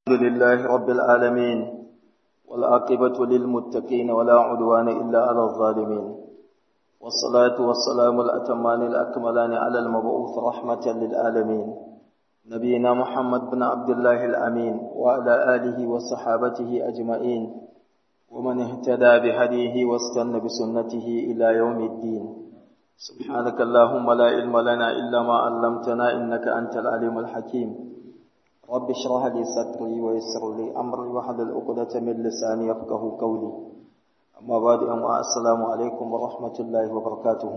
الحمد لله رب العالمين والعاقبة للمتقين ولا عدوان إلا على الظالمين والصلاة والسلام الأتمان الأكملان على المبعوث رحمة للعالمين نبينا محمد بن عبد الله الأمين وعلى آله وصحابته أجمعين ومن اهتدى بهديه واستنى بسنته إلى يوم الدين سبحانك اللهم لا علم لنا إلا ما علمتنا إنك أنت العليم الحكيم رب اشرح لي صدري ويسر لي أمري واحلل عقدة من لساني يفقه قولي أما بعد أما السلام عليكم ورحمة الله وبركاته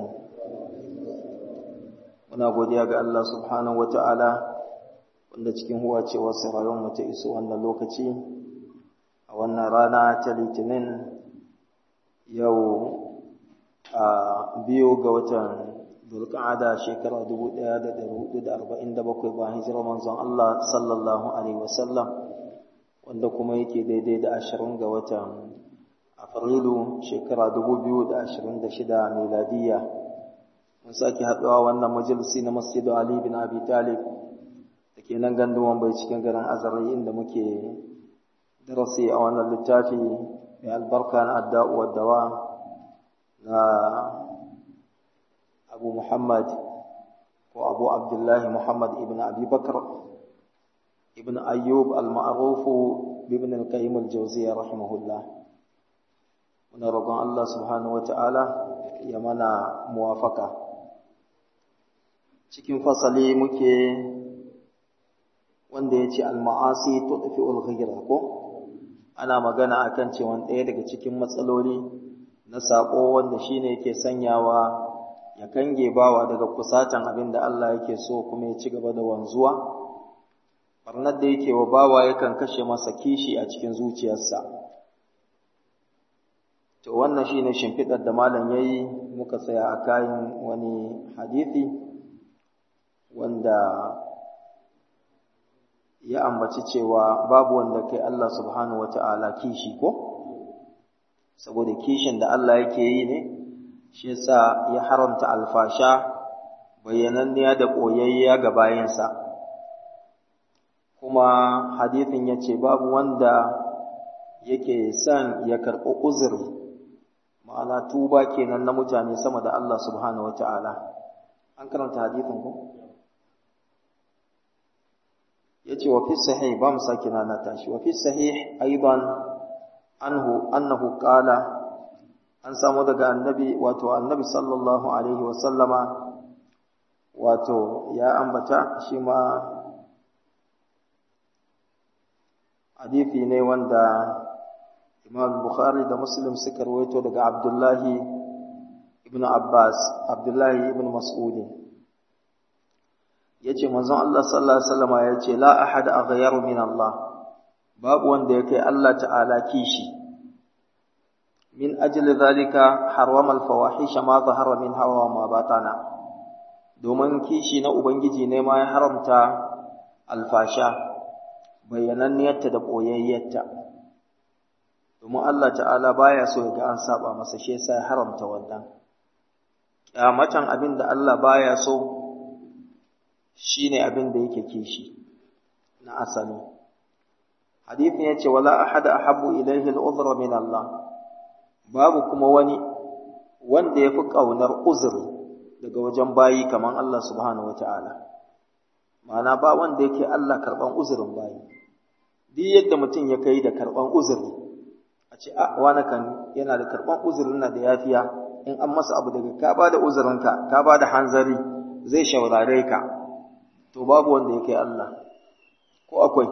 muna godiya ga Allah subhanahu wata'ala wanda cikin huwa ce wasu rayuwar mu ta iso wannan lokaci a wannan rana ta litinin yau a biyu ga watan Zulqa'ada shekara 1447 bayan hijirar manzon Allah sallallahu alaihi wasallam wanda kuma yake daidai da 20 ga watan Afrilu shekara 2026 miladiya mun sake haɗuwa wannan majalisi na Masjid Ali bin Abi Talib dake nan ganduwan bai cikin garin Azari inda muke darasi a wannan littafi mai albarka na adda'u wa dawa na abu muhammad ko abu abdullahi muhammad ibn abi bakar ibn ayyub al-ma'rufu ibn al-qayyim al-jawziyya rahimahullah muna roƙon Allah subhanahu wata'ala ya mana muwafaka cikin fasali muke wanda ya ce al-ma'asi tudfi'ul ghayra ko ana magana akan cewa ɗaya daga cikin matsaloli na saƙo wanda shine yake sanyawa ya kange bawa daga kusatan abin da Allah yake so kuma ya ci gaba da wanzuwa barnar da yake wa bawa yakan kashe masa kishi a cikin zuciyarsa to wannan shine shimfiɗar da malam yayi muka tsaya a kayan wani hadisi wanda ya ambaci cewa babu wanda kai Allah subhanahu wata'ala kishi ko saboda kishin da Allah yake yi ne shi yasa ya haramta alfasha bayyananniya da koyayya ga bayansa kuma hadithin ya ce babu wanda yake son ya karɓi uzuri ma'ana tuba kenan na mutane sama da Allah subhanahu wata'ala an karanta hadithin ku ya ce wa fi sahih ba mu sake nana tashi wa fi sahih aiban anhu annahu qala an samu daga annabi wato annabi sallallahu alaihi wasallama wato ya ambata shi ma hadithi ne wanda imam bukhari da muslim suka rawaito daga abdullahi ibn abbas abdullahi ibn mas'ud yace manzon Allah sallallahu alaihi wasallama yace la ahad aghyaru min Allah babu wanda yake Allah ta'ala kishi من أجل ذلك حرم الفواحش ما ظهر منها وما بطن domin kishi na Ubangiji ne ma ya haramta alfasha bayyananniyarta da ɓoyayyarta domin Allah ta'ala baya so ya ga an saba masa shi yasa ya haramta wannan kyamatan abin da Allah baya so shine abin da yake kishi na asali hadithin yace wala ahada ahabbu ilayhi al-udhra min Allah babu kuma wani wanda ya fi ƙaunar uzuri daga wajen bayi kamar Allah subhanahu wa ta'ala. Ma'ana ba wanda yake Allah karɓan uzurin bayi, duk yadda mutum ya kai da karɓan uzuri, a ce, a wani kan yana da karɓan uzurin na da yafiya, in an masa abu daga ka ba da uzurinka, ka ba da hanzari, zai shaurare ka, to babu wanda ya kai Allah, ko akwai.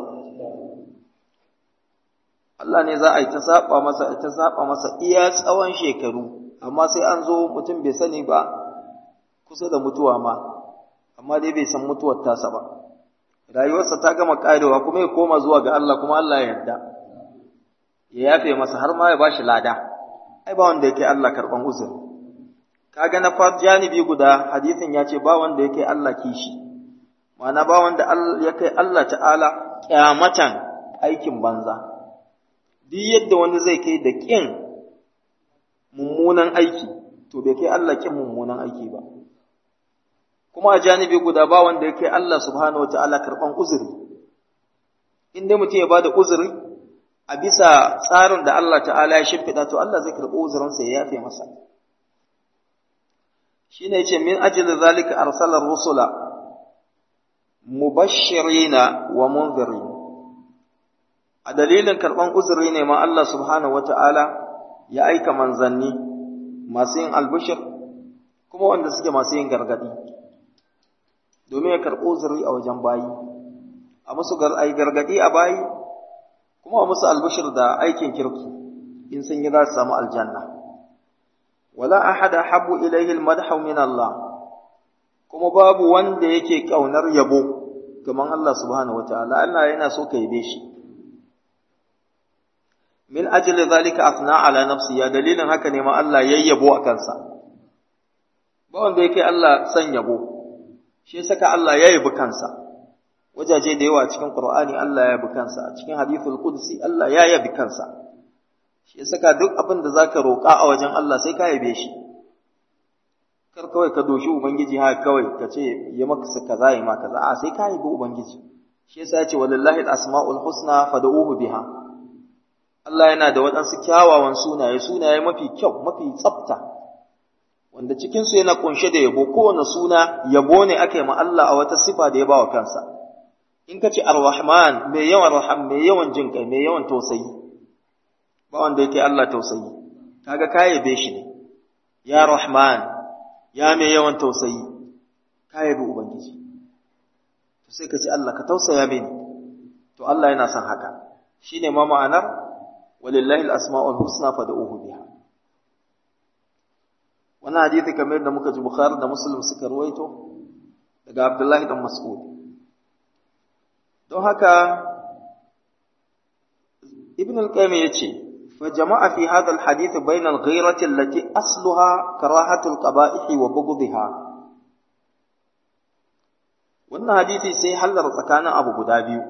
Allah ne za a yi ta saba masa ta saba masa iya tsawon shekaru amma sai an zo mutum bai sani ba kusa da mutuwa ma amma dai bai san mutuwar tasa ba rayuwarsa ta gama karewa kuma ya koma zuwa ga Allah kuma Allah ya yarda ya yafe masa har ma ya bashi lada ai ba wanda yake Allah karban uzuri kaga na fat janibi guda hadisin ya ce ba wanda yake Allah kishi ma'ana ba wanda ya kai Allah ta'ala kyamatan aikin banza duk yadda wani zai kai da ƙin mummunan aiki to bai kai Allah ƙin mummunan aiki ba kuma a janibi guda ba wanda ya kai Allah subhanahu wataala karɓan uzuri in dai mutum ya bada uzuri a bisa tsarin da Allah ta'ala ya shimfiɗa to Allah zai karɓi uzurinsa ya yafe masa shine yace min ajli zalika arsala rusula mubashirina wa munzirin a dalilin karɓan uzuri ne ma Allah subhanahu wata'ala ya aika manzanni masu yin albishir kuma wanda suke masu yin gargadi domin ya karɓo uzuri a wajen bayi a musu gargadi a bayi kuma a musu albishir da aikin kirki in sun yi za su samu aljanna wala ahada habu ilayhi almadhu min Allah kuma babu wanda yake kaunar yabo kaman Allah subhanahu wataala Allah yana so ka yabe shi min ajli zalika afna ala nafsi ya dalilin haka ne ma Allah yayyabo a kansa ba wanda yake Allah san yabo shi saka Allah ya yabi kansa wajaje da yawa cikin Qur'ani Allah ya yabi kansa a cikin hadithul qudsi Allah ya yabi kansa shi saka duk abin da zaka roƙa a wajen Allah sai ka yabe shi kar kawai ka doshi ubangiji ha kawai ka ce ya maka kaza ya maka kaza a sai ka yabi ubangiji shi yasa ya ce walillahi al-asma'ul husna fad'uhu biha Allah yana da waɗansu kyawawan sunaye sunaye mafi kyau mafi tsafta wanda cikinsu yana kunshe da yabo kowane suna yabo ne aka yi ma Allah a wata sifa da ya ba wa kansa in ka ce ar-rahman mai yawan raham mai yawan jin kai mai yawan tausayi ba wanda yake Allah tausayi kaga ka yabe shi ne ya rahman ya mai yawan tausayi ka yabe ubangiji to sai ka ce Allah ka tausaya mini to Allah yana son haka shine ma ma'anar walillahi al-asma'ul husna fad'uhu biha wannan hadisi kamar yadda muka ji Bukhari da Muslim suka ruwaito daga Abdullahi dan Mas'ud don haka Ibn al-Qayyim yace fa jama'a fi hadha al-hadith bayna al-ghayrati allati asluha karahatu al-qaba'ih wa bughdha wannan hadisi sai hallar tsakanin abu guda biyu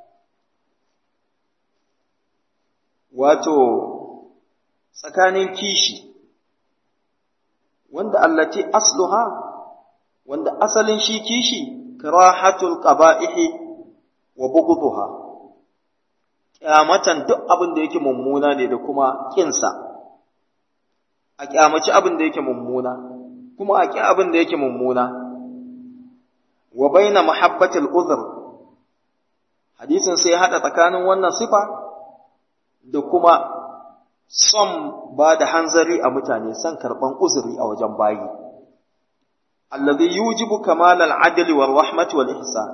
wato tsakanin kishi wanda allati asluha wanda asalin shi kishi karahatul qaba'ihi wa bughdha kyamatan duk abin da yake mummuna ne da kuma kinsa a kyamaci abin da yake mummuna kuma a ki abin da yake mummuna wa baina mahabbatil uzr hadisin sai hada tsakanin wannan sifa da kuma son ba da hanzari a mutane son karɓan uzuri a wajen bayi allazi yujibu kamal al-adl wa rahmati wal ihsan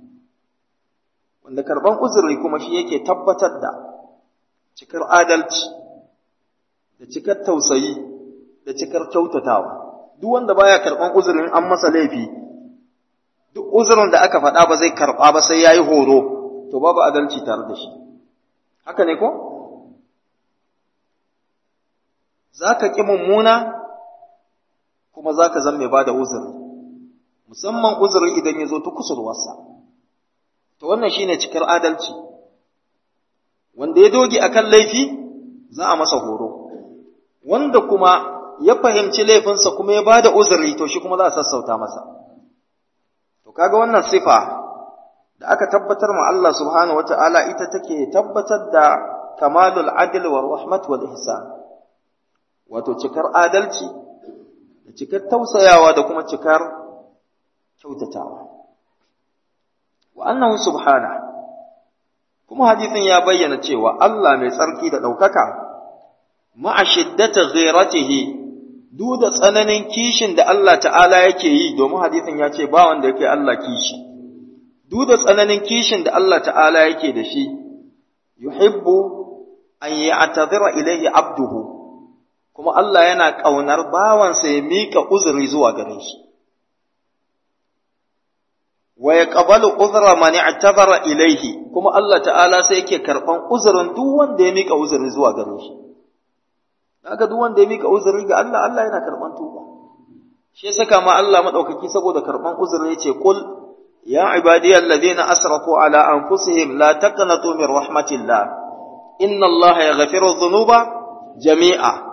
wanda karɓan uzuri kuma shi yake tabbatar da cikar adalci da cikar tausayi da cikar kyautatawa duk wanda baya karɓan uzurin an masa laifi duk uzurin da aka faɗa ba zai karɓa ba sai yayi horo to babu adalci tare da shi haka ne ko za ka ƙi mummuna kuma za ka zan mai ba da uzuri musamman uzuri idan ya zo ta kusurwarsa to wannan shine cikar adalci wanda ya doge akan laifi za a masa horo wanda kuma ya fahimci laifinsa kuma ya ba da uzuri to shi kuma za a sassauta masa to kaga wannan sifa da aka tabbatar ma Allah subhanahu wata'ala ita take tabbatar da kamalul adl wa rahmat wal ihsan wato cikar adalci da cikar tausayawa da kuma cikar kyautatawa wa annahu subhana kuma hadisin ya bayyana cewa Allah mai tsarki da ɗaukaka ma'a shiddata ghairatihi duk da tsananin kishin da Allah ta'ala yake yi domin hadisin ya ce ba wanda yake Allah kishi duk da tsananin kishin da Allah ta'ala yake da shi yuhibbu an ya'tadhira ilayhi abduhu kuma Allah yana ƙaunar bawansa ya miƙa uzuri zuwa gare shi. Wa ya ƙabalu uzura mani i'tabara ilaihi, kuma Allah ta'ala sai yake karɓan uzurin duk wanda ya miƙa uzuri zuwa gare shi. Daga duk wanda ya miƙa uzuri ga Allah, Allah yana karɓan tuba. Shi saka ma Allah maɗaukaki saboda karɓan uzuri ya ce, Kul, ya ibadiyar ladina asrafu ala anfusihim la taqnatu min rahmatillah inna Allah ya ghafiru dhunuba jami'a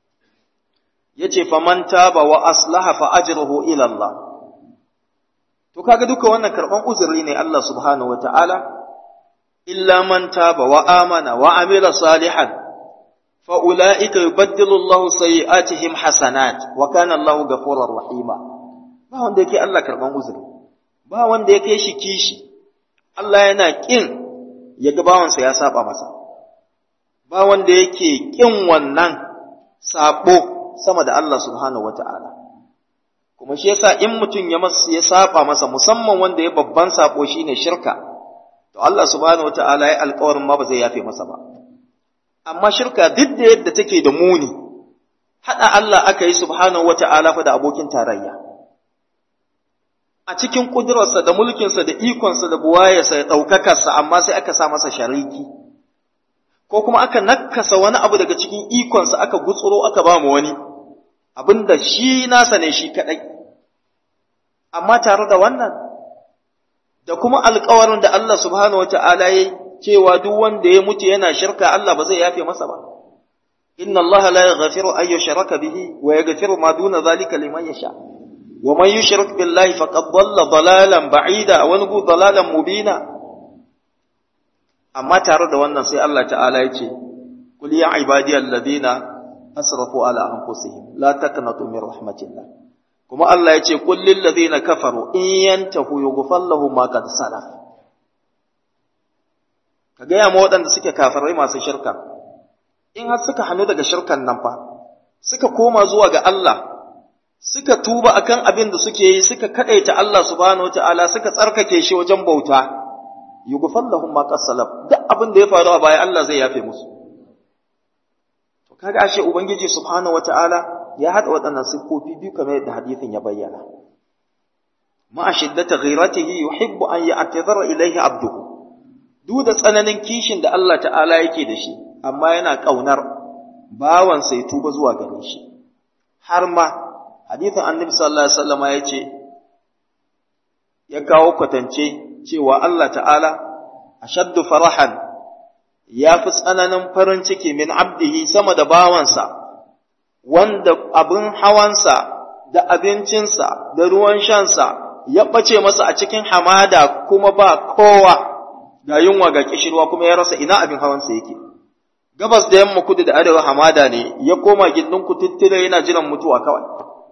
yace faman taba wa aslaha fa ajruhu ila Allah to kaga duka wannan karban uzuri ne Allah subhanahu wataala illa man taba wa amana wa amila salihan fa ulaika yubaddilu Allahu sayi'atihim hasanat wa kana Allahu ghafurur rahima ba wanda yake Allah karban uzuri ba wanda yake shi kishi Allah yana kin ya ga bawansa ya saba masa ba wanda yake kin wannan sabo sama da Allah subhanahu wata'ala kuma shi yasa in mutum ya masa ya saba masa musamman wanda ya babban sabo shine shirka to Allah subhanahu wata'ala ya alƙawarin ma ba zai yafe masa ba amma shirka duk da yadda take da muni hada Allah aka yi subhanahu wata'ala fa da abokin tarayya a cikin kudurarsa da mulkinsa da ikonsa da buwayarsa da ɗaukakarsa amma sai aka sa masa shariki ko kuma aka nakasa wani abu daga cikin ikonsa aka gutsuro aka ba mu wani abinda shi nasa ne shi kaɗai amma tare da wannan da kuma alkawarin da Allah subhanahu wata'ala ya cewa duk wanda ya mutu yana shirka Allah ba zai yafe masa ba inna Allah la yaghfiru an yushraka bihi wa yaghfiru ma duna zalika liman yasha wa man yushrik billahi faqad dhalla dhalalan ba'ida wa nubu dhalalan mubina amma tare da wannan sai Allah ta'ala ya ce qul ya ibadiyal ladina asrafu ala anfusihim la taqnatu min rahmatillah kuma Allah ya ce qul lil ladina kafaru in yantahu yughfar lahum ma qad salaf ka gaya ma waɗanda suke kafirai masu shirka in har suka hannu daga shirkan nan fa suka koma zuwa ga Allah suka tuba akan abin da suke yi suka kadaita Allah subhanahu wataala suka tsarkake shi wajen bauta yughfar lahum ma qasalaf duk abin da ya faru a baya Allah zai yafe musu to kaga ashe ubangiji subhanahu wataala ya hada waɗannan siffofi biyu kamar yadda hadisin ya bayyana ma shiddata ghiratihi yuhibbu an ya'tazara ilayhi abduhu duk da tsananin kishin da Allah ta'ala yake da shi amma yana kaunar bawan sai tuba zuwa gare shi har ma hadisin annabi sallallahu alaihi wasallam ya ce ya kawo kwatance cewa Allah ta'ala ashaddu farahan ya fi tsananin farin ciki min abdihi sama da bawansa wanda abin hawansa da abincinsa da ruwan shansa ya ɓace masa a cikin hamada kuma ba kowa ga yunwa ga kishirwa kuma ya rasa ina abin hawansa yake gabas da yamma kudu da arewa hamada ne ya koma gindin kututtire yana jiran mutuwa kawai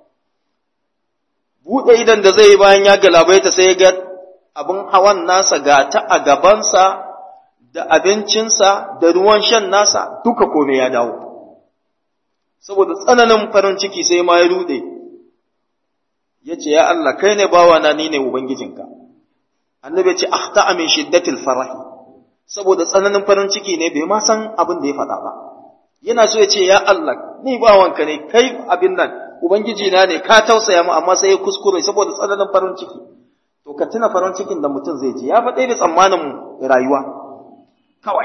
buɗe idan da zai yi bayan ya galabaita sai ya ga abin hawan nasa ga ta a gabansa da abincinsa da ruwan shan nasa duka kome ya dawo saboda tsananin farin ciki sai ma ya rude ya ce ya Allah kai ne bawana ni ne ubangijinka annabi ya ce akhta min shiddatil farahi saboda tsananin farin ciki ne bai ma san abin da ya faɗa ba yana so ya ce ya Allah ni bawanka ne kai abin nan ubangiji na ne ka tausaya mu amma sai ya kuskure saboda tsananin farin ciki to ka tuna farin cikin da mutum zai ji ya faɗa da tsammanin rayuwa kawai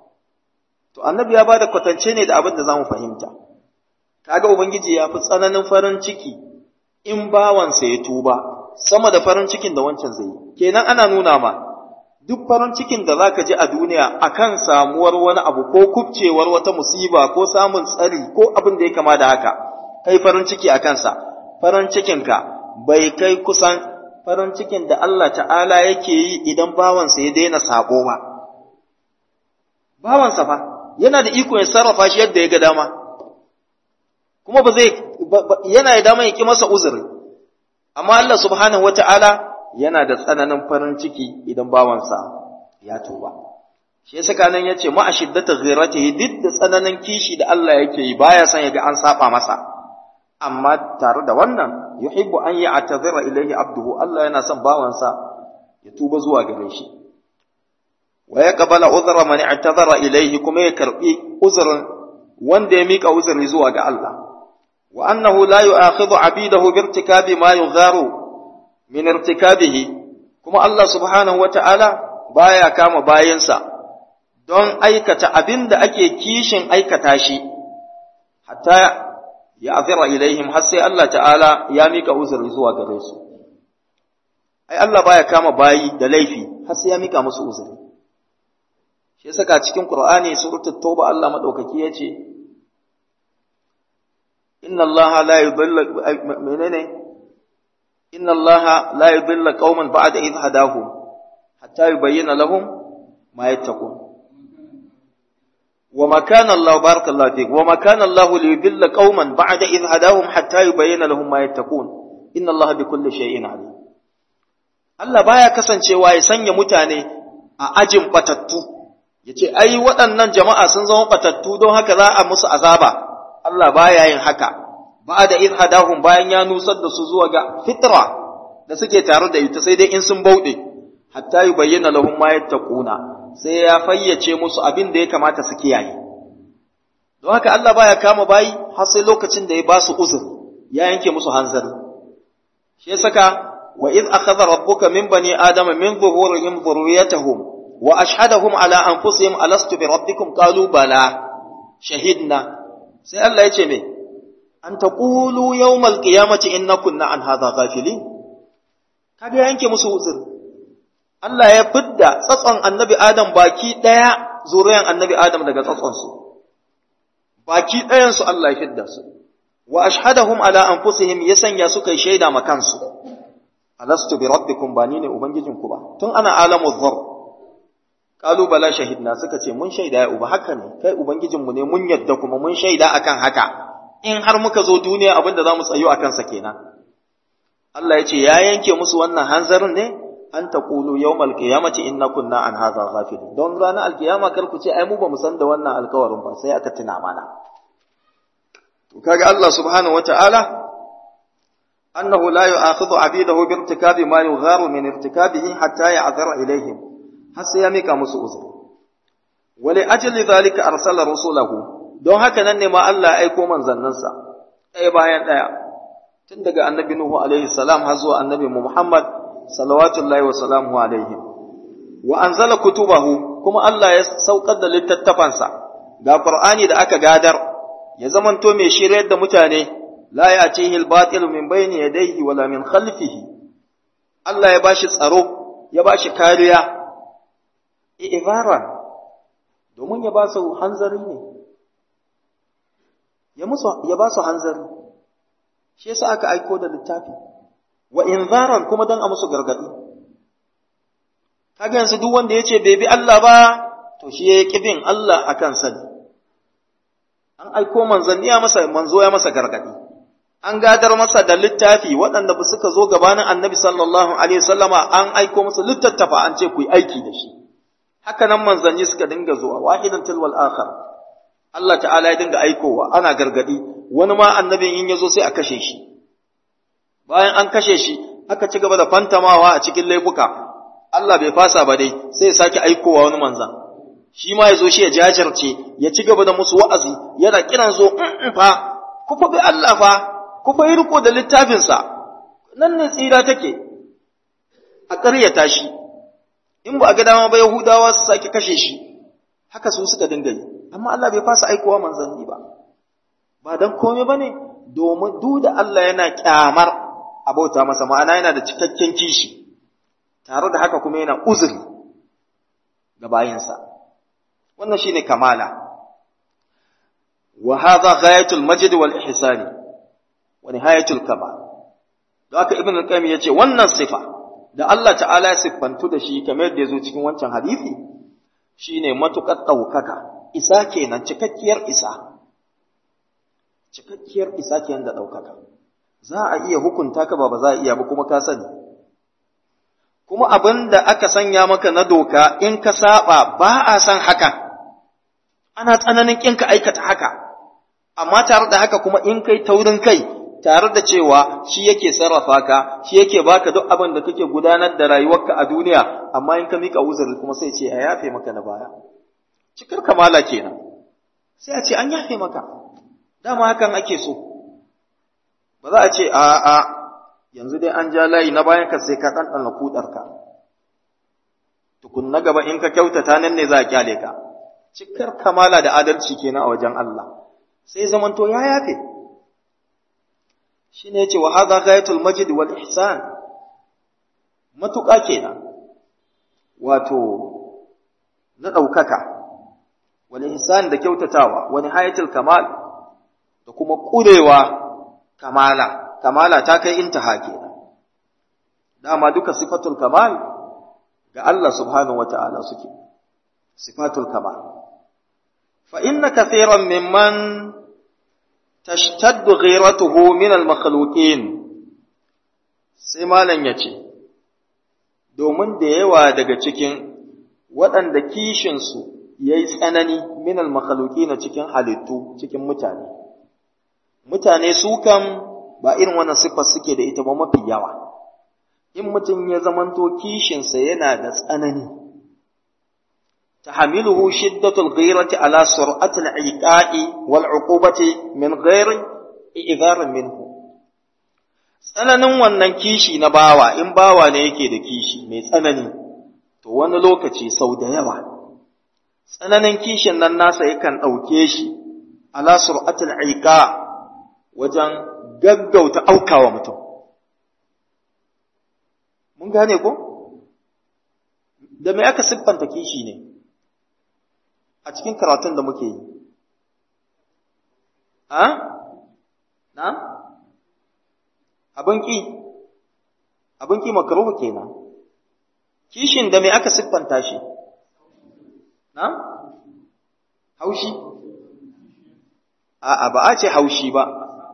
to annabi ya bada kwatance ne da abin da zamu fahimta kaga ubangiji ya fi tsananin farin ciki in bawansa ya tuba sama da farin cikin da wancan zai yi kenan ana nuna ma duk farin cikin da zaka ji a duniya akan samuwar wani abu ko kubcewar wata musiba ko samun tsari ko abin da ya kama da haka kai farin ciki a kansa farin cikinka bai kai kusan farin cikin da Allah ta'ala yake yi idan bawansa ya daina sako ba bawansa fa yana da iko ya sarrafa shi yadda ya ga dama kuma ba zai yana da dama ya ki masa uzuri amma Allah subhanahu wata'ala yana da tsananin farin ciki idan bawansa ya tuba shi yasa kanan yace ma ashiddata ghiratihi duk da tsananin kishi da Allah yake yi baya son ya ga an saba masa amma tare da wannan yuhibbu an ya'tazira ilayhi abduhu Allah yana son bawansa ya tuba zuwa gare shi wa yaqbala uzra man i'tazara ilayhi kuma ya karbi uzrin wanda ya mika uzuri zuwa ga Allah wa annahu la yu'akhidhu 'abidahu bi irtikabi ma yugharu min irtikabihi kuma Allah subhanahu wata'ala baya kama bayansa don aikata abin da ake kishin aikata shi hatta ya azira ilaihim har sai Allah ta'ala ya mika uzuri zuwa gare su ai Allah baya kama bayi da laifi har sai ya mika musu uzuri shi saka cikin Qur'ani suratul Tauba Allah madaukaki yace inna Allah la yudhillu menene inna allaha la yudilla qauman ba'da idh hadahum hatta yubayyana lahum ma yattaqun وما كان الله بارك الله فيك وما كان الله ليضل قوما بعد إذ هداهم حتى يبين لهم ما يتقون إن الله بكل شيء عليم Allah baya kasancewa ya sanya mutane a ajin batattu yace ai waɗannan jama'a sun zama batattu don haka za a musu azaba Allah baya yin haka ba'da idh hadahum bayan ya nusar da su zuwa ga fitra da suke tare da ita sai dai in sun bauɗe hatta yubayyana lahum ma yattaquna sai ya fayyace musu abin da ya kamata su kiyaye. Don haka Allah baya kama bayi har sai lokacin da ya ba su uzur, ya yanke musu hanzari. Shi saka wa iz akhadha rabbuka min bani adama min zuhurihim dhurriyyatahum wa ashhadahum ala anfusihim alastu bi rabbikum qalu bala shahidna sai Allah ya ce me an taqulu yawmal qiyamati inna kunna an hadha ghafilin kaga yanke musu uzur Allah ya fidda tsatson annabi Adam baki ɗaya zuriyan annabi Adam daga tsatsonsu, baki ɗayansu Allah ya fidda su, wa ashhadahum ala anfusihim ya sanya suka yi shaida ma kansu, alastu bi rabbikum ba ni ne ubangijinku ba, tun ana alamu zar. Kalu bala shahidna suka ce mun shaida ya uba haka ne, kai ubangijinmu ne mun yadda kuma mun shaida akan haka, in har muka zo duniya abin da za mu tsayo a kansa kenan. Allah ya ce ya yanke musu wannan hanzarin ne, an taqulu yawmal qiyamati inna kunna an hadha ghafilin don ranar alkiyama kar ku ce ai mu ba mu san da wannan alkawarin ba sai aka tuna mana to kaga Allah subhanahu wataala annahu la yu'akhidhu 'abidahu bi irtikabi ma yugharu min irtikabihi hatta ya'zara ilayhim har sai ya mika musu uzur wa li ajli dhalika arsala rusulahu don haka nan ne ma Allah ya aiko manzannansa ɗaya bayan ɗaya tun daga annabi Nuhu alaihi salam har zuwa annabi Muhammad salawatullahi wa salamu alaihim wa anzala kutubahu kuma Allah ya saukar da littattafansa ga Qur'ani da aka gadar ya zamanto mai shiryar da mutane la ya'tihi al-batil min bayni yadayhi wala min khalfihi Allah ya bashi tsaro ya bashi kariya i'baran domin ya ba su hanzari ne ya musu ya ba su hanzari shi yasa aka aiko da littafi wa inzaran kuma dan a musu gargadi kaga yanzu duk wanda yace bai bi Allah ba to shi yayi kibin Allah akan sani an aiko manzanni ya masa manzo ya masa gargadi an gadar masa da littafi waɗanda ba suka zo gabanin annabi sallallahu alaihi wasallama an aiko masa littattafa an ce ku yi aiki da shi haka nan manzanni suka dinga zuwa wahidan tilwal akhar Allah ta'ala ya dinga aikowa ana gargadi wani ma annabin in yazo sai a kashe shi bayan an kashe shi aka ci gaba da fantamawa a cikin laifuka Allah bai fasa ba dai sai ya sake aikowa wani manzan shi ma ya zo shi ya jajirce ya ci gaba da musu wa'azi yana kiran zo in fa ku fa bi Allah fa ku fa yi riko da littafinsa nan ne tsira take a ƙaryata shi in ba a ga dama ba Yahudawa su sake kashe shi haka su suka dinga yi amma Allah bai fasa aikowa manzanni ba ba dan komai bane domin duk da Allah yana kyamar abauta masa ma'ana yana da cikakken kishi tare da haka kuma yana uzuri ga bayinsa wannan shine kamala wa hadha ghayatul majd wal ihsani wa nihayatul kamal don haka ibn al-qayyim yace wannan sifa da Allah ta'ala ya siffantu da shi kamar yadda yazo cikin wancan hadisi shine matukar daukaka isa kenan cikakkiyar isa cikakkiyar isa kenan da daukaka za a iya hukunta ka ba ba za a iya ba kuma ka sani kuma abin da aka sanya maka na doka in ka saba ba a san haka ana tsananin kin ka aikata haka amma tare da haka kuma in kai taurin kai tare da cewa shi yake sarrafa ka shi yake baka duk abin da kake gudanar da rayuwarka a duniya amma in ka mika uzuri kuma sai ce a yafe maka na baya cikar kamala kenan sai a ce an yafe maka dama hakan ake so ba za a ce a a yanzu dai an ja layi na bayan ka sai ka ɗanɗana kuɗarka tukun na gaba in ka kyautata nan ne za a kyale ka cikar kamala da adalci kenan a wajen Allah sai zamanto ya yafe shi ne ce wa haza ghayatul majid wal ihsan matuƙa kenan wato na ɗaukaka wal ihsan da kyautatawa wani hayatul kamal da kuma ƙurewa kamala kamala ta kai intaha kenan dama duka sifatul kamal ga Allah subhanahu wata'ala suke sifatul kamal fa inna kathiran mimman tashtaddu ghiratuhu min al-makhluqin sai malam yace domin da yawa daga cikin waɗanda kishinsu ya yi tsanani min al-makhluqin cikin halittu cikin mutane mutane su kam ba irin wannan siffar suke da ita ba mafi yawa in mutum ya zamanto kishinsa yana da tsanani tahamiluhu shiddatul ghirati ala sur'atil iqa'i wal uqubati min ghairi i'dharin minhu tsananin wannan kishi na bawa in bawa ne yake da kishi mai tsanani to wani lokaci sau da yawa tsananin kishin nan nasa yakan ɗauke shi ala sur'atil iqa wajen gaggauta aukawa mutum mun gane ko da me aka siffanta kishi ne a cikin karatun da muke yi a na abin ki abin ki makaruhu kenan kishin da me aka siffanta shi na haushi a'a ba a ce haushi ba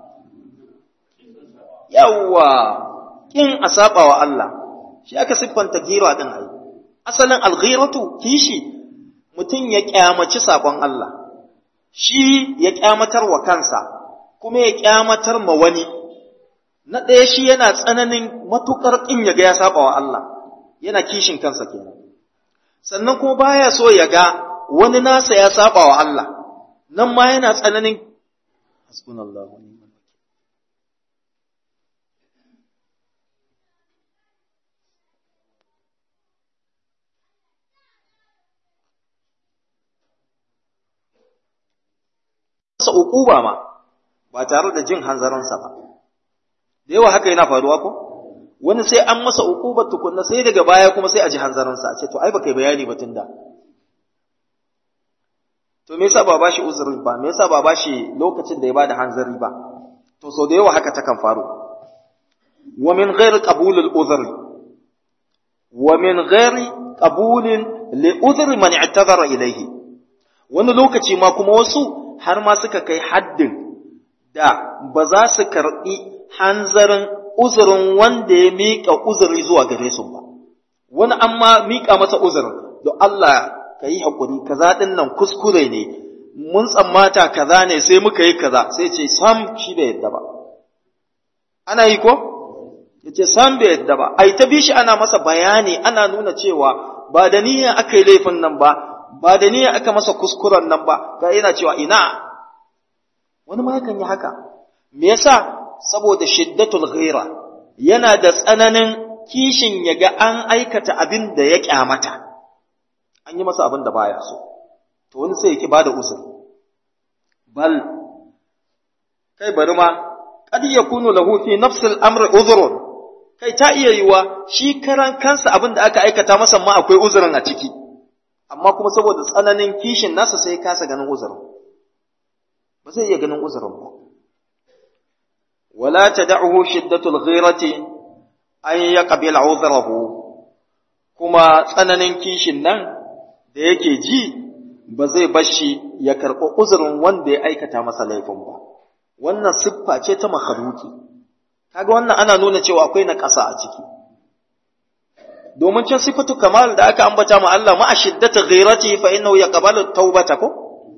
yawwa kin a saba wa Allah shi aka siffanta gira din ai asalin alghiratu kishi mutum ya kyamaci sakon Allah shi ya kyamatar wa kansa kuma ya kyamatar ma wani na ɗaya shi yana tsananin matukar kin ya ga ya saba wa Allah yana kishin kansa kenan sannan kuma baya so ya ga wani nasa ya saba wa Allah nan ma yana tsananin hasbunallahu wa ni'mal masa uquba ma ba tare da jin hanzarinsa ba da yawa haka yana faruwa ko wani sai an masa uqubar tukunna sai daga baya kuma sai a ji hanzarinsa a ce to ai baka yi bayani ba tunda to me yasa ba bashi uzuri ba me yasa ba bashi lokacin da ya bada hanzari ba to sau da yawa haka takan faru wa min ghairi qabul al uzri wa min ghairi qabul li uzri man i'tazara ilayhi wani lokaci ma kuma wasu har ma suka kai haddin da ba za su karɓi hanzarin uzurin wanda ya miƙa uzuri zuwa gare su ba. Wani an ma miƙa masa uzurin, don Allah ka yi haƙuri, kaza ɗin nan kuskure ne, mun tsammata kaza ne sai muka yi kaza, sai ce sam shi bai yadda ba. Ana yi ko? Ya ce sam bai yadda ba, ai ta bi shi ana masa bayani ana nuna cewa ba da niyya aka yi laifin nan ba, ba da niyya aka masa kuskuren nan ba ga yana cewa ina wani ma yakan yi haka me yasa saboda shiddatul ghaira yana da tsananin kishin ya ga an aikata abin da ya kyamata an yi masa abin da baya so to wani sai yake bada uzuri bal kai bari ma qad yakunu lahu fi nafsi al-amr udhrun kai ta iya yiwa shi karan kansa abin da aka aikata masa ma akwai uzurin a ciki amma kuma saboda tsananin kishin nasa sai kasa ganin uzurin ba zai iya ganin uzurin ba wala tad'uhu shiddatul ghirati an yaqbil uzrahu kuma tsananin kishin nan da yake ji ba zai bashi ya karɓi uzurin wanda ya aikata masa laifin ba wannan siffa ce ta makhluki kaga wannan ana nuna cewa akwai na ƙasa a ciki domin can sifatu kamal da aka ambata ma Allah ma ashiddata ghirati fa innahu yaqbalu tawbata ko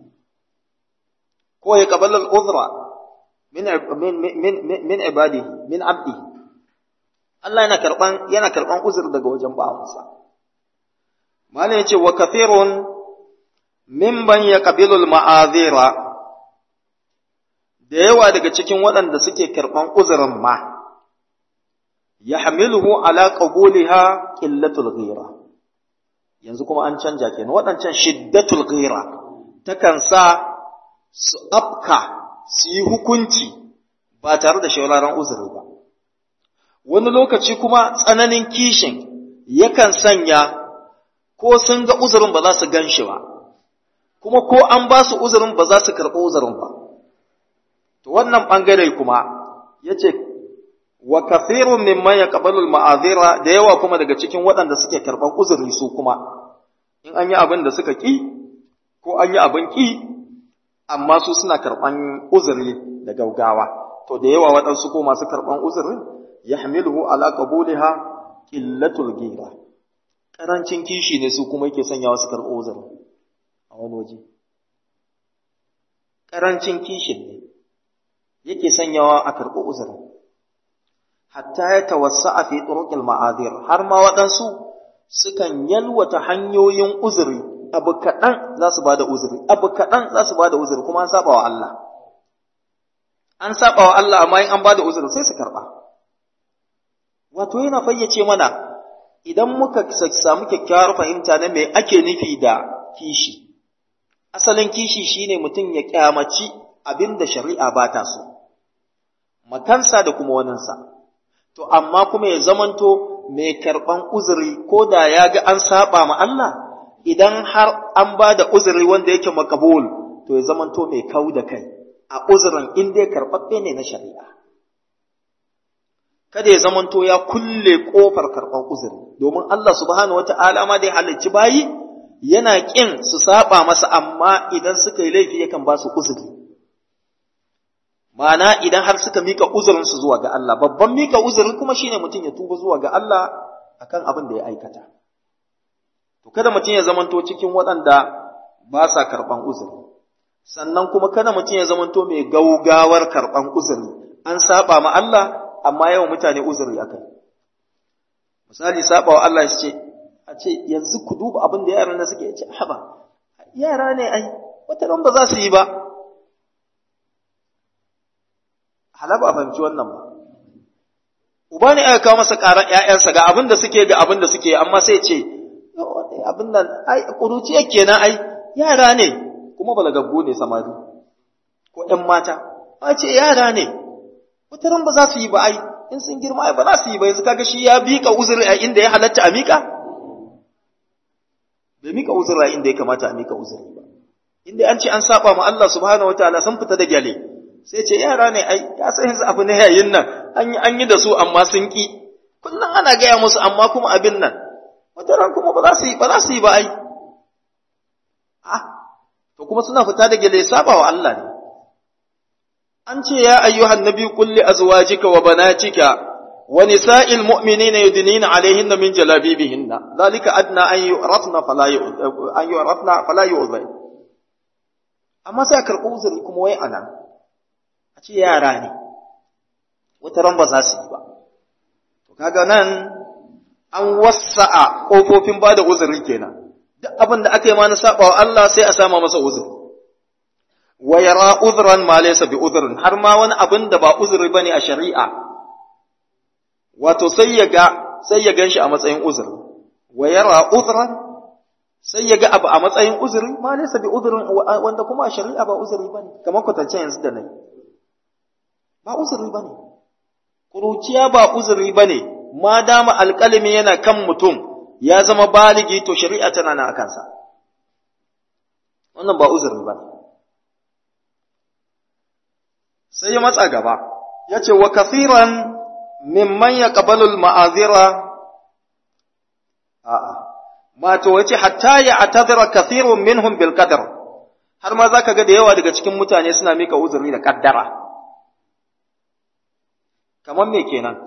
ko yaqbalu al-udhra min min min ibadihi min abdihi Allah yana karban yana karban uzur daga wajen bawansa malai yace wa kathirun mimman yaqbilu al-ma'azira da yawa daga cikin waɗanda suke karban uzurin ma yahmiluhu ala qabuliha qillatul ghira yanzu kuma an canja kenan waɗancan shiddatul ghira takan sa su afka su yi hukunci ba tare da shauraran uzuri ba wani lokaci kuma tsananin kishin yakan sanya ko sun ga uzurin ba za su gan shi ba kuma ko an ba su uzurin ba za su karɓi uzurin ba to wannan ɓangare kuma ya ce wa kathirun mimman yaqbalu al-ma'azira da yawa kuma daga cikin waɗanda suke karban uzuri su kuma in an yi abin da suka ki ko an yi abin ki amma su suna karban uzuri da gaugawa to da yawa waɗansu ko masu karban uzurin yahmiluhu ala qabuliha qillatul ghira karancin kishi ne su kuma yake sanyawa su karɓo uzurin a wani waje karancin kishin ne yake sanyawa a karɓo uzurin hatta ya tawassa a fi turuqil ma'adir har ma waɗansu sukan yalwata hanyoyin uzuri abu kaɗan za su bada uzuri abu kaɗan za su bada uzuri kuma an saba wa Allah an saba wa Allah amma in an bada uzuri sai su karɓa wato yana fayyace mana idan muka samu kyakkyawar fahimta na me ake nufi da kishi asalin kishi shine mutum ya kyamaci abin da shari'a ba ta so makansa da kuma waninsa to amma kuma ya zamanto mai karɓan uzuri ko da ya ga an saba ma Allah idan har an ba da uzuri wanda yake makabul to ya zamanto mai kau da kai a uzurin inda ya karɓaɓɓe ne na shari'a kada ya zamanto ya kulle ƙofar karɓar uzuri domin Allah subhanahu wata'ala ma da ya halicci bayi yana ƙin su saba masa amma idan suka yi laifi yakan ba su uzuri Ma'ana idan har suka mika uzurinsu zuwa ga Allah, babban mika uzuri kuma shine mutum ya tuba zuwa ga Allah akan abin da ya aikata. To kada mutum ya zamanto cikin waɗanda ba sa karɓan uzuri. Sannan kuma kada mutum ya zamanto mai gaugawar karɓan uzuri. An saba ma Allah amma yawan mutane uzuri akai. Misali saba wa Allah ce a ce yanzu ku duba abin da yaran da suke ce haba yara ne ai wata ba za su yi ba hala ba a fahimci wannan ba. Uba ne aka kawo masa ƙarar ‘ya'yansa ga abin da suke ga abin da suke, amma sai ce, abin nan, ai, ƙuruciya kenan ai, yara ne, kuma balagaggu ne samari, ko ‘yan mata, a ce yara ne, wataran ba za su yi ba ai, in sun girma ai ba za su yi ba, yanzu kaga shi ya miƙa uzuri a inda ya halatta a miƙa? Bai miƙa uzuri a inda ya kamata a miƙa uzuri ba. Inda an ce an saba ma Allah subhanahu wa ta'ala sun fita da gyale, sai ce yara ne ai ya san yanzu abu ne yayin nan an yi an yi da su amma sun ki kullum ana gaya musu amma kuma abin nan wata ran kuma ba za su yi ba za su yi ba ai ah to kuma suna fita da gele saba wa Allah ne an ce ya ayyuhan nabi qul li azwajika wa banatika wa nisa'il mu'minina yudnina alaihinna min jalabibihinna dhalika adna an yu'rafna fala an yu'rafna fala yu'zai amma sai karɓi uzuri kuma wai anan a ce yara ne wata ran ba za su yi ba to kaga nan an wasa'a kofofin bada uzuri kenan duk abin da aka yi ma na saba wa Allah sai a sama masa uzuri wa yara uzran ma laysa bi uzrin har ma wani abin da ba uzuri bane a shari'a wato sai ya ga sai ya ganshi a matsayin uzuri wa yara uzran sai ya ga abu a matsayin uzuri ma laysa bi uzrin wanda kuma a shari'a ba uzuri bane kamar kwatance yanzu da nayi ba uzuri ba ne, ƙuruciya ba uzuri ba ne, ma dama alƙalami yana kan mutum ya zama baligi to shari'a tana na a kansa. Wannan ba uzuri ba ne. Sai ya matsa gaba, ya ce, wa kafiran mimman ya ƙabalul ma'azira, a'a, mato wace hatta ya atadira kafirun minhum bil qadar har ma za ka ga da yawa daga cikin mutane suna mika uzuri da ƙaddara. kamar me kenan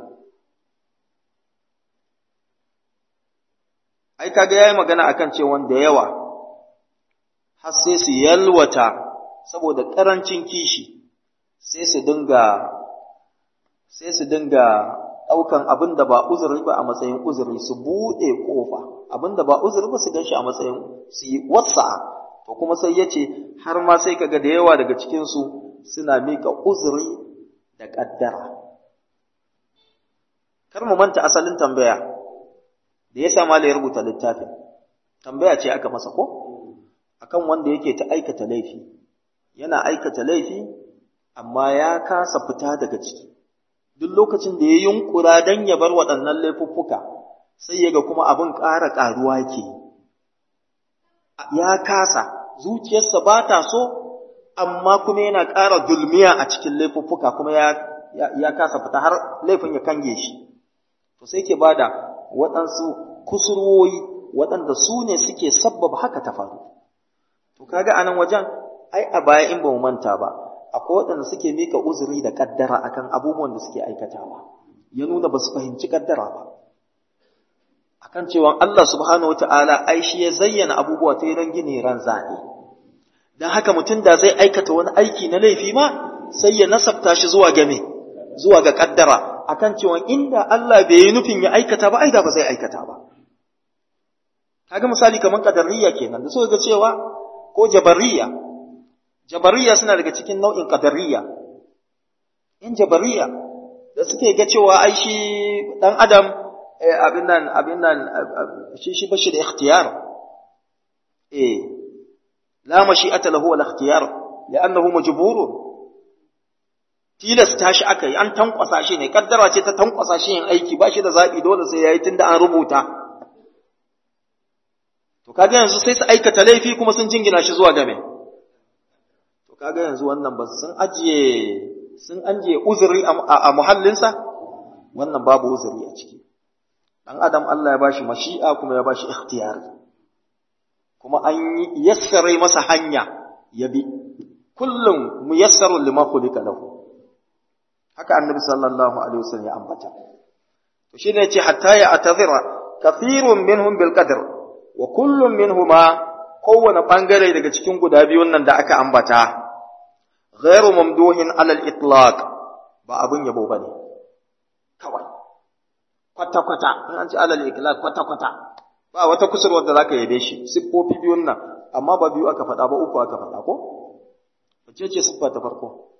ai kaga yayi magana akan cewa da yawa har sai su yalwata saboda karancin kishi sai su dinga sai su dinga daukan abin da ba uzuri ba a matsayin uzuri su bude kofa abin da ba uzuri ba su ganshi a matsayin su yi wasa to kuma sai yace har ma sai kaga da yawa daga cikin su suna mika uzuri da kaddara kar mu manta asalin tambaya da ya sama ya rubuta littafin tambaya ce aka masa ko akan wanda yake ta aikata laifi yana aikata laifi amma ya kasa fita daga ciki duk lokacin da ya yunkura dan ya bar waɗannan laifuffuka sai ya ga kuma abin ƙara ƙaruwa ke ya kasa zuciyarsa ba ta so amma kuma yana ƙara dulmiya a cikin laifuffuka kuma ya ya kasa fita har laifin ya kange shi to sai ke bada waɗansu kusurwoyi waɗanda su ne suke sabbaba haka ta faru to kaga anan wajen ai a baya in ba mu manta ba akwai waɗanda suke mika uzuri da kaddara akan abubuwan da suke aikatawa ya nuna ba su fahimci kaddara ba akan cewa Allah subhanahu wataala ai shi ya zayyana abubuwa ta ran gini ran zane dan haka mutum da zai aikata wani aiki na laifi ma sai ya nasabta shi zuwa ga me zuwa ga kaddara akan cewa inda Allah bai yi nufin ya aikata ba ai da ba zai aikata ba kaga misali kaman qadariyya kenan da suka ga cewa ko jabariyya jabariyya suna daga cikin nau'in qadariyya in jabariyya da suke ga cewa ai shi dan adam abin nan abin nan shi shi bashi da ikhtiyar eh la mashi'ata lahu wal ikhtiyar li'annahu majburun tilasta shi aka yi an tankwasa shi ne kaddara ce ta tankwasa shi yin aiki ba shi da zaɓi dole sai ya yi tun da an rubuta to kaga yanzu sai su aikata laifi kuma sun jingina shi zuwa game to kaga yanzu wannan ba sun ajiye sun ajiye uzuri a muhallinsa wannan babu uzuri a ciki dan adam Allah ya bashi mashi'a kuma ya bashi ikhtiyari kuma an yassare masa hanya ya bi kullum muyassarun lima khuliqa lahu haka annabi sallallahu alaihi wasallam ya ambata to shine yace hatta ya atazira kathirun minhum bil qadr wa kullun minhuma kowane bangare daga cikin guda biyun nan da aka ambata ghairu mamduhin ala al itlaq ba abun yabo bane kawai kwata kwata in an ce ala al itlaq kwata kwata ba wata kusurwar da zaka yabe shi siffofi biyun nan amma ba biyu aka faɗa ba uku aka faɗa ko wace ce siffa ta farko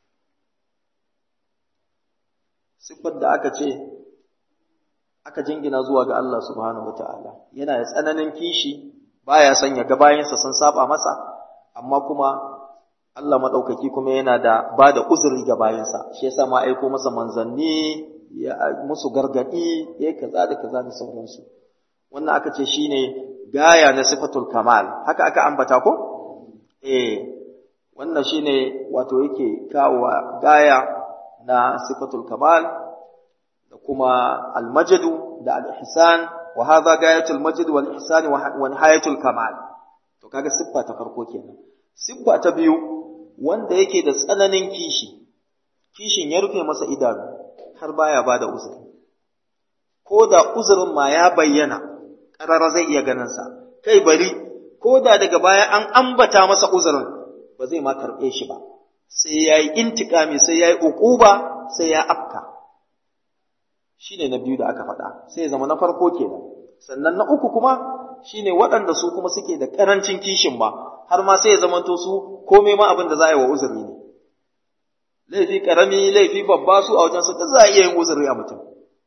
siffar da aka ce aka jingina zuwa ga Allah subhanahu wata'ala yana da tsananin kishi baya son ya ga bayansa sun saba masa amma kuma Allah madaukaki kuma yana da ba da uzuri ga bayansa shi yasa ma aiko masa manzanni ya musu gargadi ya kaza da kaza da sauransu wannan aka ce shine gaya na sifatul kamal haka aka ambata ko eh wannan shine wato yake kawo gaya na sifatul kamal da kuma almajadu da al-ihsan wa hadha gayatul majd wal ihsan wa nihayatul kamal to kaga siffa ta farko kenan siffa ta biyu wanda yake da tsananin kishi kishin ya rufe masa idanu har baya bada uzuri ko da uzurin ma ya bayyana karara zai iya ganin sa kai bari ko da daga baya an ambata masa uzurin ba zai ma karɓe shi ba sai ya yi intikami sai ya yi uquba sai ya afka shi ne na biyu da aka faɗa sai ya zama na farko kenan sannan na uku kuma shi ne waɗanda su kuma suke da ƙarancin kishin ba har ma sai ya zama to su komai ma abin da za a yi wa uzuri ne laifi ƙarami laifi babba su a wajen su za a iya yin uzuri a mutum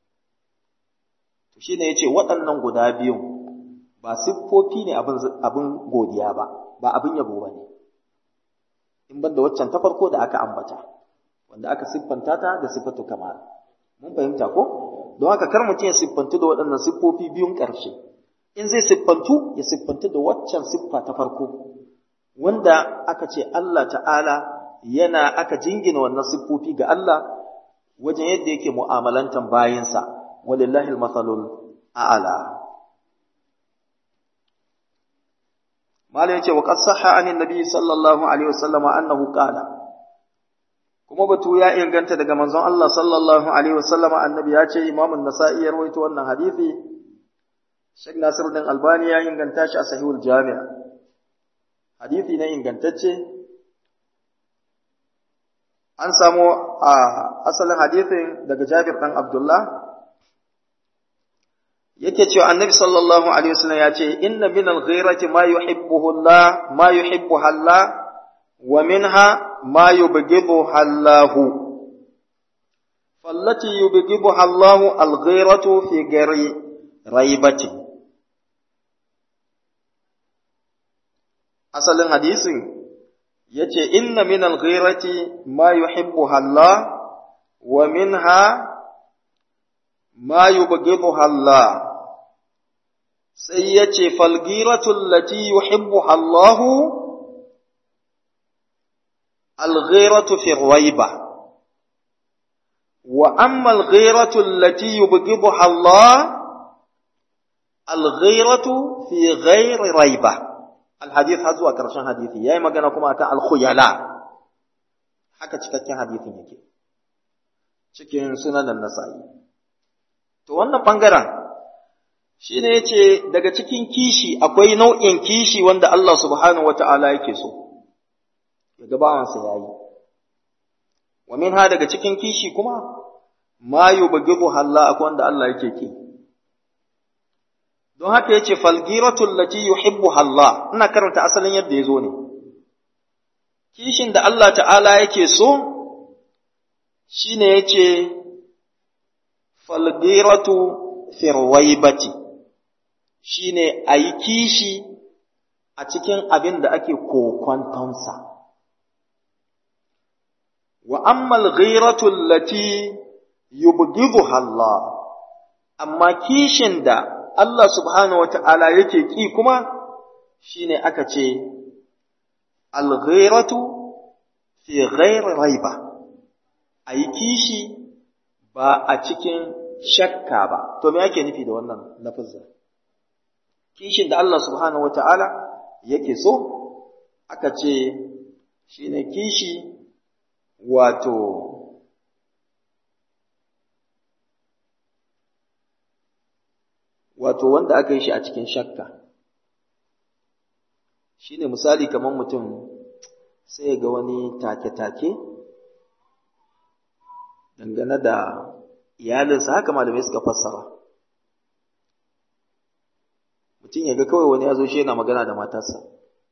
to shi ne ya ce waɗannan guda biyun ba siffofi ne abin godiya ba ba abin yabo ba ne in ban da waccan ta farko da aka ambata wanda aka siffanta ta da siffatu kamar mun fahimta ko don haka kar mutum ya siffantu da waɗannan siffofi biyun ƙarshe in zai siffantu ya siffantu da waccan siffa ta farko wanda aka ce Allah ta'ala yana aka jingina wannan siffofi ga Allah wajen yadda yake mu'amalantan bayinsa walillahi al-mathalul a'la Malam yace wa qad sahha anin nabi sallallahu alaihi wasallam annahu qala kuma batu ya inganta daga manzon Allah sallallahu alaihi wasallam annabi ya ce Imam an-Nasa'i ya rawaito wannan hadisi Sheikh Nasiruddin Albani ya inganta shi a Sahihul Jami' hadisi ne ingantacce an samu a asalin hadisin daga Jabir dan Abdullah yake cewa annabi sallallahu alaihi wasallam ya ce inna min al-ghirati ma yuhibbuhu Allah ma yuhibbu Allah wa minha ma yubghidu Allah fallati yubghidu Allah al-ghiratu fi ghairi raibati asalin hadisin yace inna min al-ghirati ma yuhibbu Allah wa minha ma yubghidu Allah sai ya ce falgiratul lati yuhibbuha Allahu alghiratu fi ghaiba wa amma al-ghayratu allati yubghiduha Allah al-ghayratu fi ghayri raiba al-hadith har zuwa karshen hadisi yayi magana kuma akan al-khuyala haka cikakken hadisin yake cikin sunan nasa'i to wannan bangaren shine yace daga cikin kishi akwai nau'in kishi wanda Allah subhanahu wata'ala yake so yaga bawansa yayi wa minha daga cikin kishi kuma ma yubghidu Allah akwai wanda Allah yake ki don haka yace falgiratul lati yuhibbu Allah ina karanta asalin yadda yazo ne kishin da Allah ta'ala yake so shine yace falgiratu firwaibati shine ayi kishi a cikin abin da ake kokwantonsa wa ammal ghiratu allati yubghiduha Allah amma kishin da Allah subhanahu wata'ala yake ki kuma shine aka ce al-ghiratu fi ghairi raiba ayi kishi ba a cikin shakka ba to me yake nufi da wannan lafazin kishin da Allah subhanahu wata'ala yake so aka ce shine kishi wato wato wanda aka yi shi a cikin shakka shine misali kamar mutum sai ga wani take-take dangane da iyalinsa haka malamai suka fassara mutum ya ga kawai wani ya zo shi yana magana da matarsa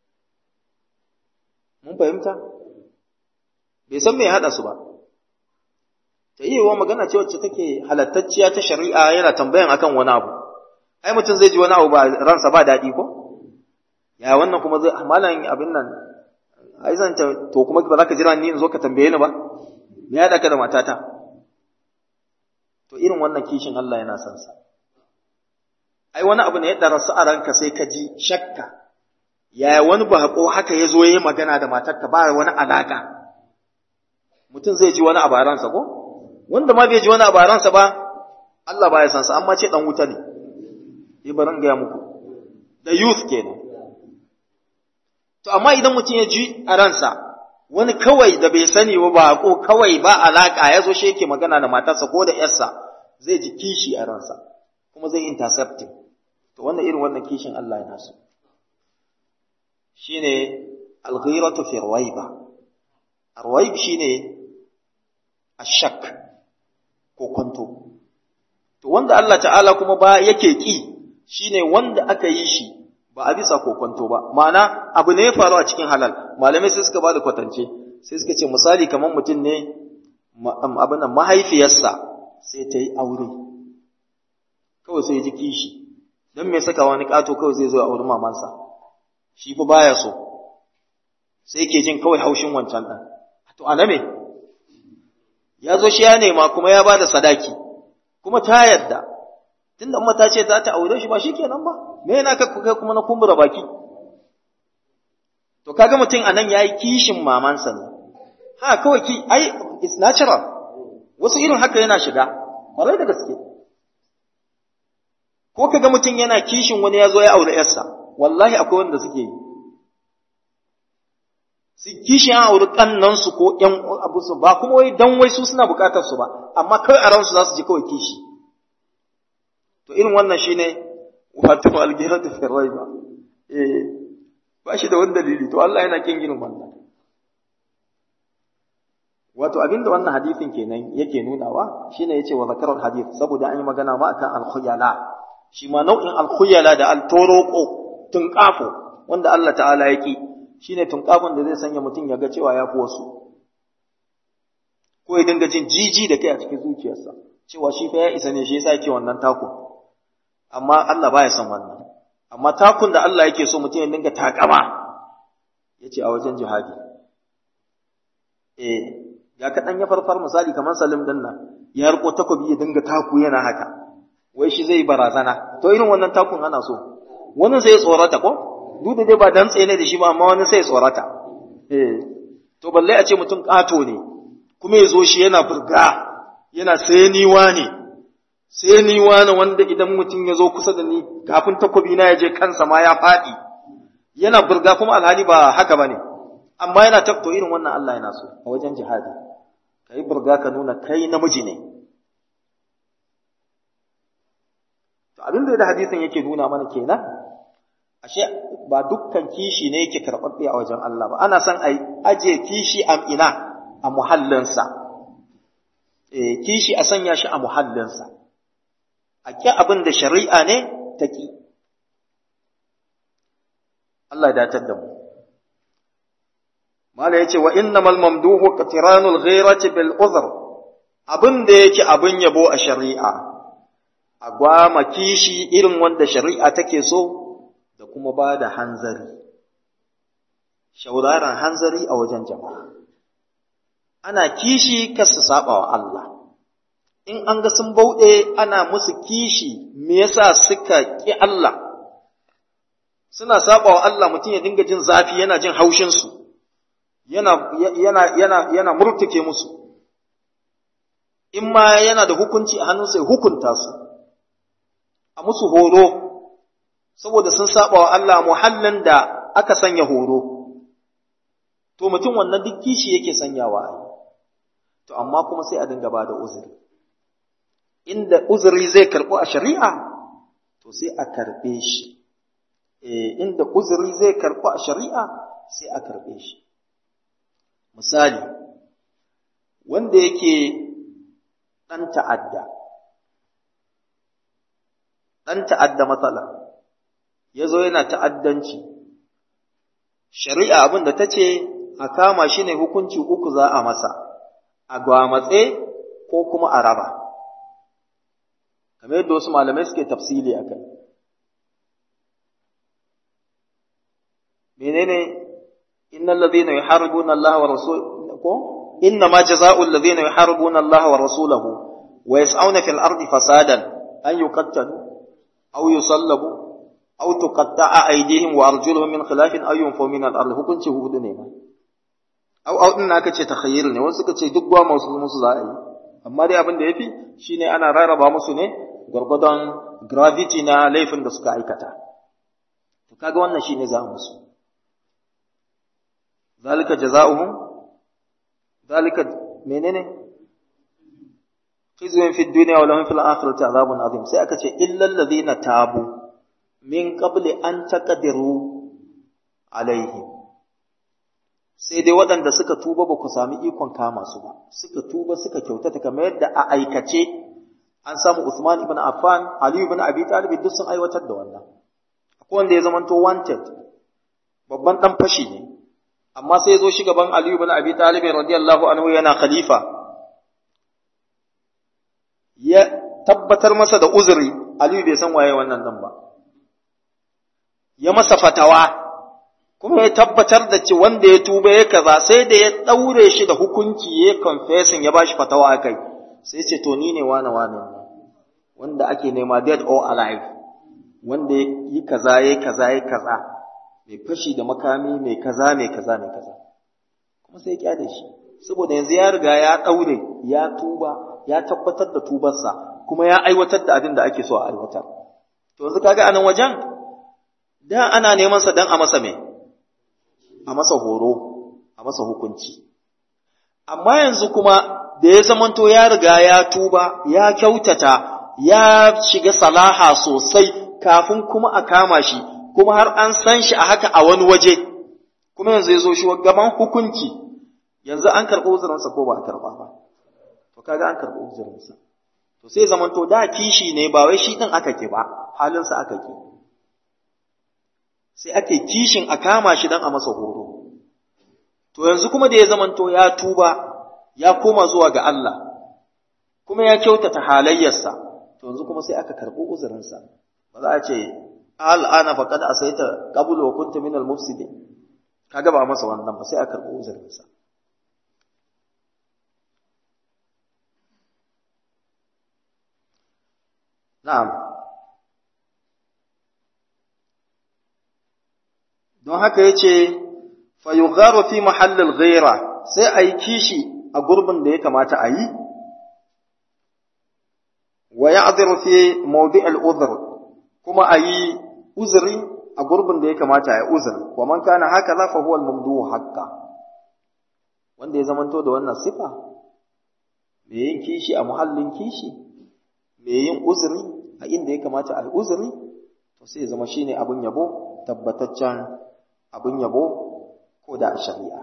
mun fahimta bai san me ya haɗa su ba ta yi wa magana ce wacce take halattacciya ta shari'a yana tambayan akan wani abu ai mutum zai ji wani abu ba ransa ba daɗi ko ya wannan kuma zai malam abin nan ai zan ta to kuma ba za ka jira ni in zo ka tambaye ni ba me ya ka da matata to irin wannan kishin Allah yana son sa ai wani abu ne ya darasu a ranka sai ka ji shakka yaya wani bako haka ya zo ya yi magana da matarka ba wani alaka mutum zai ji wani abu a ransa ko wanda ma bai ji wani abu a ransa ba Allah ba ya san sa amma ce dan wuta ne yi barin gaya muku da youth kenan to amma idan mutum ya ji a ransa wani kawai da bai sani ba bako kawai ba alaka ya zo shi yake magana da matarsa ko da yarsa zai ji kishi a ransa kuma zai intercepting to wannan irin wannan kishin Allah yana so shine al-ghiratu fi rawaiba arwaib shine ashak ko kwanto to wanda Allah ta'ala kuma ba yake ki shine wanda aka yi shi ba a bisa kokonto ba ma'ana abu ne ya faru a cikin halal malamai sai suka bada kwatance sai suka ce misali kamar mutum ne abin nan mahaifiyarsa sai ta yi aure kawai sai ji kishi don me saka wani kato kawai zai zo a auri mamansa shi fa baya so sai ke jin kawai haushin wancan ɗan to a me ya zo shi ya nema kuma ya bada sadaki kuma ta yadda tunda amma ta ce za ta aure shi ba shi kenan ba me yana ka kai kuma na kumbura baki to kaga mutum anan yayi kishin mamansa ne ha kawai ki ai it's natural wasu irin haka yana shiga kwarai da gaske ko kaga mutum yana kishin wani ya zo ya aure yarsa wallahi akwai wanda suke yi su kishin an auri kannansu ko ƴan abu su ba kuma wai dan wai su suna bukatar su ba amma kawai a ransu za su ji kawai kishi to irin wannan shine wato algiratu fi raiba eh ba shi da wani dalili to Allah yana kin ginin wannan wato abinda wannan hadisin kenan yake nunawa shine yace wa zakarar hadith saboda an yi magana ma akan al-khuyala shi ma nau'in al-khuyala da al-toroko tunqafo wanda Allah ta'ala yake shine tunqafon da zai sanya mutum ya ga cewa ya fi wasu ko ya dinga jin jiji da kai a cikin zuciyarsa cewa shi fa ya isa ne shi yasa yake wannan tako amma Allah baya son wannan amma takun da Allah yake so mutum ya dinga takama yace a wajen jihadi eh ya kaɗan ya farfar misali kamar Salim din nan ya riko takobi ya dinga taku yana haka wai shi zai barazana to irin wannan takun ana so wani sai tsorata ko duk da dai ba dan tsene da shi ba amma wani sai tsorata eh to balle a ce mutum ƙato ne kuma ya zo shi yana burga yana sai ni wane sai ni wane wanda idan mutum ya zo kusa da ni kafin takobi na ya je kansa ma ya faɗi yana burga kuma alhali ba haka bane amma yana tabto irin wannan Allah yana so a wajen jihadi kai burga ka nuna kai namiji ne to abin da hadisin yake nuna mana kenan ashe ba dukkan kishi ne yake karɓaɓɓe a wajen Allah ba ana son a aje kishi a ina a muhallinsa eh kishi a sanya shi a muhallinsa a ƙi abin da shari'a ne ta ƙi Allah ya datar da mu Mala ya ce wa innamal mamduhu qatiranul ghairati bil uzr abin da yake abin yabo a shari'a a gwama kishi irin wanda shari'a take so da kuma ba da hanzari shauraran hanzari a wajen jama'a ana kishi kar su saba wa Allah in an ga sun bauɗe ana musu kishi me yasa suka ƙi Allah suna saba wa Allah mutum ya dinga jin zafi yana jin haushin su yana yana yana yana murtuke musu in ma yana da hukunci a hannunsa ya hukunta su a musu horo saboda sun saba wa Allah muhallin da aka sanya horo to mutum wannan duk kishi yake sanyawa ai to amma kuma sai a dinga bada uzuri inda uzuri zai karɓo a shari'a to sai a karɓe shi eh inda uzuri zai karɓo a shari'a sai a karɓe shi misali wanda yake ɗan ta'adda ɗan ta'adda matsala ya zo yana ta'addanci shari'a abin da ta ce a kama shi ne hukunci uku za a masa a gwamatse ko kuma a raba kamar yadda wasu malamai suke tafsili a kai menene innal ladhina yuharibuna Allah wa rasulahu ko inna ma jazaa'u alladhina yuharibuna Allah wa rasulahu wa yas'auna fil ardi fasadan an yuqattalu aw yusallabu aw tuqatta'a aydihim wa arjuluhum min khilafin aw yunfaw min al-ard hukunci hudu ne ma aw aw din aka ce takhayyur ne wasu suka ce duk gwa musu musu za a yi amma dai abin da yafi shine ana rarraba musu ne gurgudan gravity na laifin da suka aikata to kaga wannan shine za musu zalika jazaohum zalika menene khizyun fid dunya wa lahum fil akhirati azabun azim sai aka ce illal ladina tabu min qabli an taqdiru alaihim sai dai waɗanda suka tuba ba ku sami ikon kama su ba suka tuba suka kyautata kamar yadda a aikace an samu Usman ibn Affan Ali ibn Abi Talib duk sun aiwatar da wannan akwai wanda ya zamanto wanted babban dan fashi ne amma sai ya zo shi gaban Ali ibn Abi Talib radiyallahu anhu yana khalifa ya tabbatar masa da uzuri Ali bai san waye wannan dan ba ya masa fatawa kuma ya tabbatar da ce wanda ya tuba ya kaza sai da ya daure shi da hukunci ya confessing ya bashi fatawa akai sai ce to ni ne wane wane wanda ake nema dead or alive wanda ya yi kaza ya kaza ya kaza mai fashi da makami mai kaza mai kaza mai kaza kuma sai ya kyale shi saboda yanzu ya riga ya daure ya tuba ya tabbatar da tubarsa kuma ya aiwatar da abin da ake so a aiwatar to yanzu kaga anan wajen da ana neman sa dan a masa me a masa horo a masa hukunci amma yanzu kuma da ya zamanto ya riga ya tuba ya kyautata ya shiga salaha sosai kafin kuma a kama shi kuma har an san shi a haka a wani waje kuma yanzu ya zo shi gaban hukunci yanzu an karɓi uzurinsa ko ba a karɓa ba to kaga an karɓi uzurinsa to sai zamanto da kishi ne ba wai shi ɗin aka ke ba halinsa aka ke sai ake kishin a kama shi don a masa horo to yanzu kuma da ya zamanto ya tuba ya koma zuwa ga Allah kuma ya kyautata halayyarsa to yanzu kuma sai aka karɓi uzurinsa ba za a ce al'ana faqad asaita qablu wa kunta minal mufsidin kaga ba masa wannan ba sai aka karɓi uzurinsa na'am don haka yace fa yugharu fi mahallil ghaira sai ayi kishi a gurbin da ya kamata a yi wa ya'dhiru fi mawdi' al-udhr kuma ayi uzuri a gurbin da ya kamata ya uzuri wa man kana hakaza fa huwa al-mamduhu haqqan wanda ya zamanto da wannan sifa me yin kishi a muhallin kishi me yin uzuri a inda ya kamata a uzuri to sai ya zama shine abun yabo tabbataccen abun yabo ko da a shari'a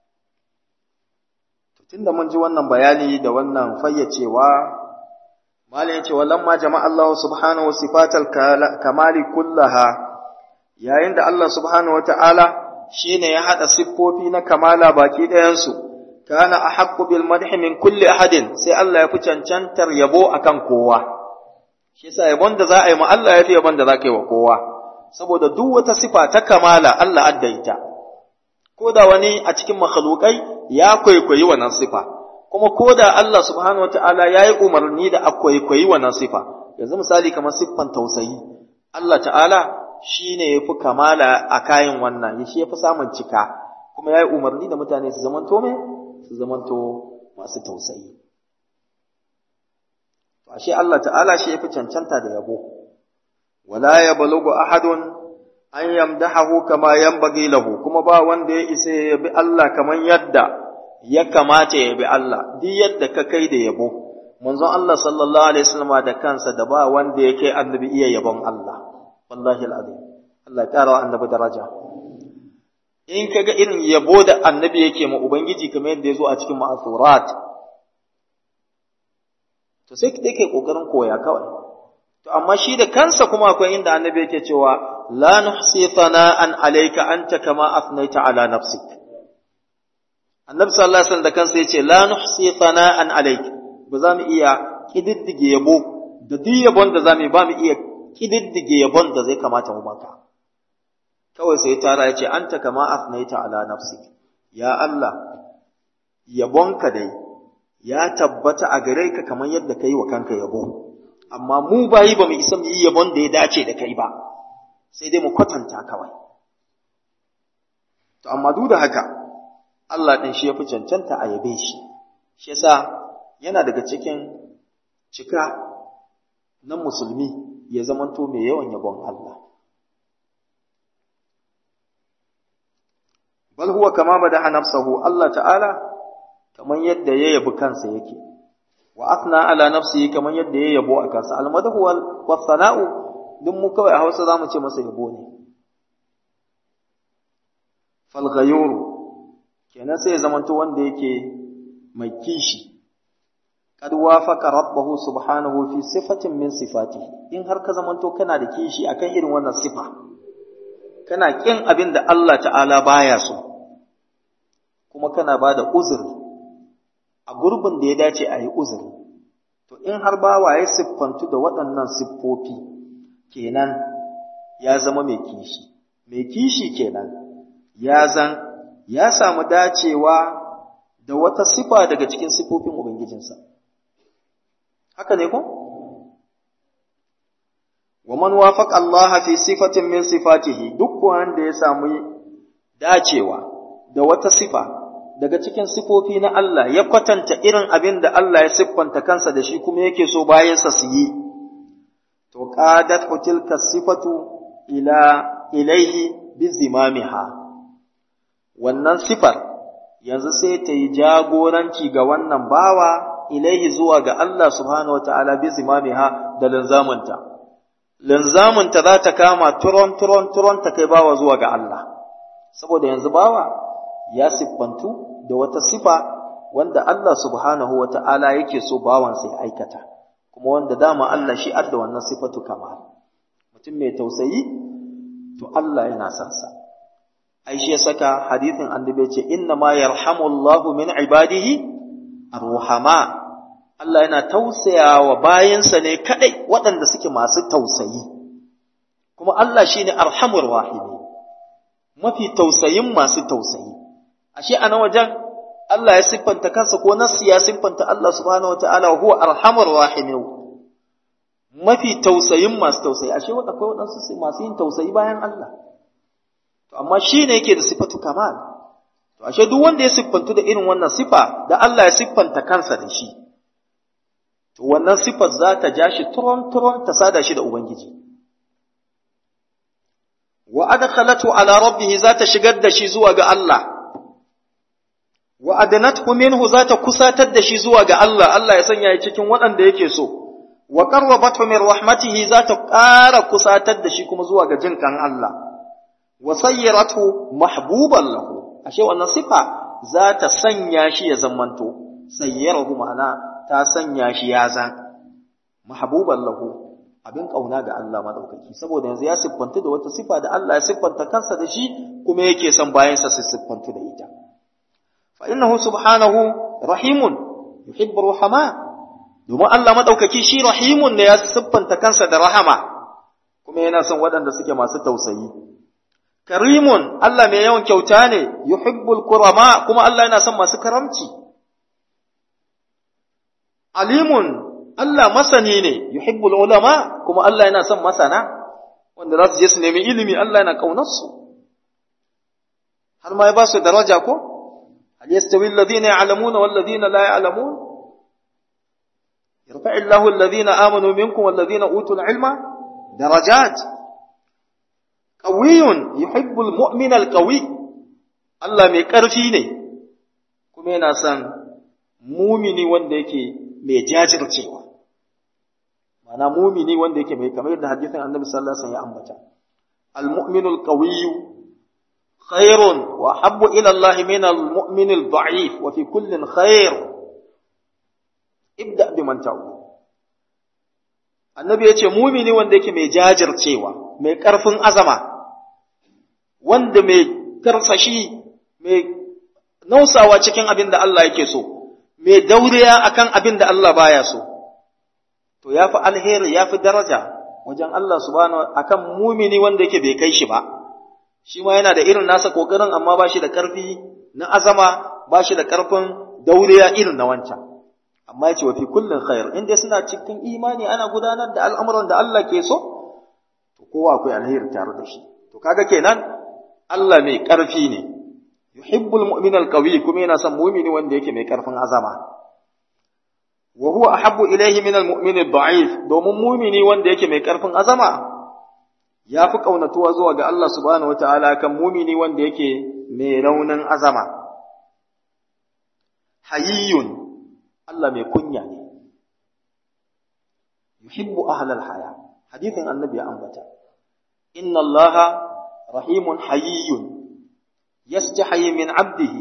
to tunda mun ji wannan bayani da wannan fayyacewa malam yace walamma jama'a Allah subhanahu sifatal kamali kullaha yayin da Allah subhanahu wataala shine ya hada siffofi na kamala baki ɗayan su kana ahaqqu bil madhi min kulli ahadin sai Allah ya fi cancantar yabo akan kowa shi yasa yabon da za a yi ma Allah ya fi yabon da za ka yi wa kowa saboda duk wata sifa ta kamala Allah addaita ko da wani a cikin makhlukai ya kwaikwayi wannan sifa kuma ko da Allah subhanahu wataala ya yi umarni da a kwaikwayi wannan sifa yanzu misali kamar siffan tausayi Allah ta'ala shi ne ya fi kamala a kayan wannan shi ya fi samun cika kuma ya yi umarni da mutane su zamanto mai su zamanto masu tausayi ashe Allah ta'ala shi ya fi cancanta da yabo wala ya balugu ahadun an yamdahahu kama yanbaghi lahu kuma ba wanda ya isa ya bi Allah kaman yadda ya kamata ya bi Allah duk yadda ka kai da yabo manzon Allah sallallahu alaihi wasallam da kansa da ba wanda ya kai annabi iya yabon Allah wallahi alazim Allah ya kara wa annabi daraja in kaga irin yabo da annabi yake ma ubangiji kamar yadda ya zo a cikin ma'asurat to sai kai kai kokarin koya kawai to amma shi da kansa kuma akwai inda annabi yake cewa la nuhsi thana'an alayka anta kama afnaita ala nafsik annabi sallallahu alaihi wasallam da kansa yace la nuhsi thana'an alayka ba za mu iya kididdige yabo da duk yabon da za mu ba mu iya kididdige yabon da zai kamata mu maka kawai sai tara yace anta kama afnaita ala nafsik ya Allah yabonka dai ya tabbata a gare ka kamar yadda ka yi wa kanka yabo amma mu bayi ba mu isa mu yi yabon da ya dace da kai ba sai dai mu kwatanta kawai to amma duk da haka Allah ɗin shi ya fi cancanta a yabe shi shi yasa yana daga cikin cika na musulmi ya zamanto mai yawan yabon Allah bal huwa kama badaha nafsahu Allah ta'ala kamar yadda ya yabi kansa yake wa athna ala nafsihi kamar yadda ya yabo a kansa almadahu wal sana'u duk mu kawai a Hausa zamu ce masa yabo ne fal ghayur kenan sai ya zamanto wanda yake mai kishi kad wafaqa rabbahu subhanahu fi sifatin min sifatihi in har ka zamanto kana da kishi akan irin wannan sifa kana kin abin da Allah ta'ala baya so kuma kana bada uzuri a gurbin da ya dace a yi uzuri to in har bawa ya siffantu da waɗannan siffofi kenan ya zama mai kishi mai kishi kenan ya zan ya samu dacewa da wata sifa daga cikin siffofin ubangijinsa haka ne ko wa man wafaqa Allah fi sifatin min sifatihi duk wanda ya samu dacewa da wata sifa daga cikin sifofi na Allah ya kwatanta irin abin da Allah ya siffanta kansa da shi kuma yake so bayansa su yi, to qadat tilka sifatu ila ilaihi bi zimamiha wannan sifar yanzu sai ta yi jagoranci ga wannan bawa ilaihi zuwa ga Allah subhanahu wataala bi zimamiha da linzamunta linzamunta za ta kama turon turon turon ta kai bawa zuwa ga Allah saboda yanzu bawa ya siffantu da wata sifa wanda Allah subhanahu wa ta'ala yake so bawansa ya aikata, kuma wanda dama Allah shi adda wannan sifatu kamar. Mutum mai tausayi, to Allah yana son sa. Ai, shi ya saka hadithin annabi ce, Inna ma yarhamullahu min ibadihi arruhama Allah yana tausaya wa bayansa ne kaɗai waɗanda suke masu tausayi, kuma Allah shi ne arhamur rahimi, mafi tausayin masu tausayi. ashe a nan wajen Allah ya siffanta kansa ko nasu ya siffanta Allah subhanahu wa ta'ala huwa arhamar rahimin mafi tausayin masu tausayi ashe wadda akwai waɗansu masu yin tausayi bayan Allah to amma shi ne yake da sifatu kamal to ashe duk wanda ya siffantu da irin wannan sifa da Allah ya siffanta kansa da shi to wannan sifar za ta ja shi turon-turon ta sada shi da Ubangiji. Wa adkhalatu ala rabbih za ta shigar da shi zuwa ga Allah. Wa adanathu minhu za ta kusatar da shi zuwa ga Allah, Allah ya sanya ya cikin waɗanda yake so. Wa qarrabathu min rahmatihi za ta ƙara kusatar da shi kuma zuwa ga jinkan Allah. Wa sayyaratu mahbuban lahu. Ashe wannan sifa za ta sanya shi ya zamanto. Sayyarahu ma'ana ta sanya shi ya zan mahbuban lahu abin kauna ga Allah madaukaki saboda yanzu ya siffanta da wata sifa da Allah ya siffanta kansa da shi kuma yake son bayansa su siffantu da ita fa innahu subhanahu rahimun yuhibbu rahama domin Allah madaukaki shi rahimun ne ya siffanta kansa da rahama kuma yana son waɗanda suke masu tausayi karimun Allah mai yawan kyauta ne yuhibbul kurama kuma Allah yana son masu karamci alimun Allah masani ne yuhibbul ulama kuma Allah yana son masana wanda za su je su nemi ilimi Allah yana kaunar su har ma ya ba su daraja ko hal yastawi alladhina ya'lamuna wal ladina la ya'lamun yarfa'u Allahu alladhina amanu minkum wal ladina utul ilma darajat qawiyyun yuhibbul mu'mina al qawi Allah mai karfi ne kuma yana son mumini wanda yake mai jajircewa mana mumini wanda yake mai kamar yadda hadisin annabi sallallahu alaihi wasallam ya ambata al-mu'minu al-qawiyyu khairun wa habbu ila Allah min al-mu'min al-da'if wa fi kullin khair ibda bi man ta'u annabi yace mumini wanda yake mai jajircewa mai karfin azama wanda mai karsashi mai nausawa cikin abin da Allah yake so mai dauriya akan abin da Allah baya so to yafi alheri yafi daraja wajen Allah subhanahu akan mumini wanda yake bai kai shi ba shi ma yana da irin nasa kokarin amma ba shi da karfi na azama ba shi da karfin dauriya irin na wancan amma yace wa fi kullin khair in dai suna cikin imani ana gudanar da al'amuran da Allah ke so to kowa akwai alheri tare da shi to kaga kenan Allah mai karfi ne yuhibbul mu'minal qawi kuma yana son mu'mini wanda yake mai karfin azama wa huwa ahabbu ilayhi min al-mu'min ad-da'if domin mu'mini wanda yake mai karfin azama yafi kaunatuwa zuwa ga Allah subhanahu wataala kan mu'mini wanda yake mai raunin azama hayyun Allah mai kunya ne yuhibbu ahlal haya hadithin annabi ya ambata inna allaha rahimun hayyun yastahi min abdihi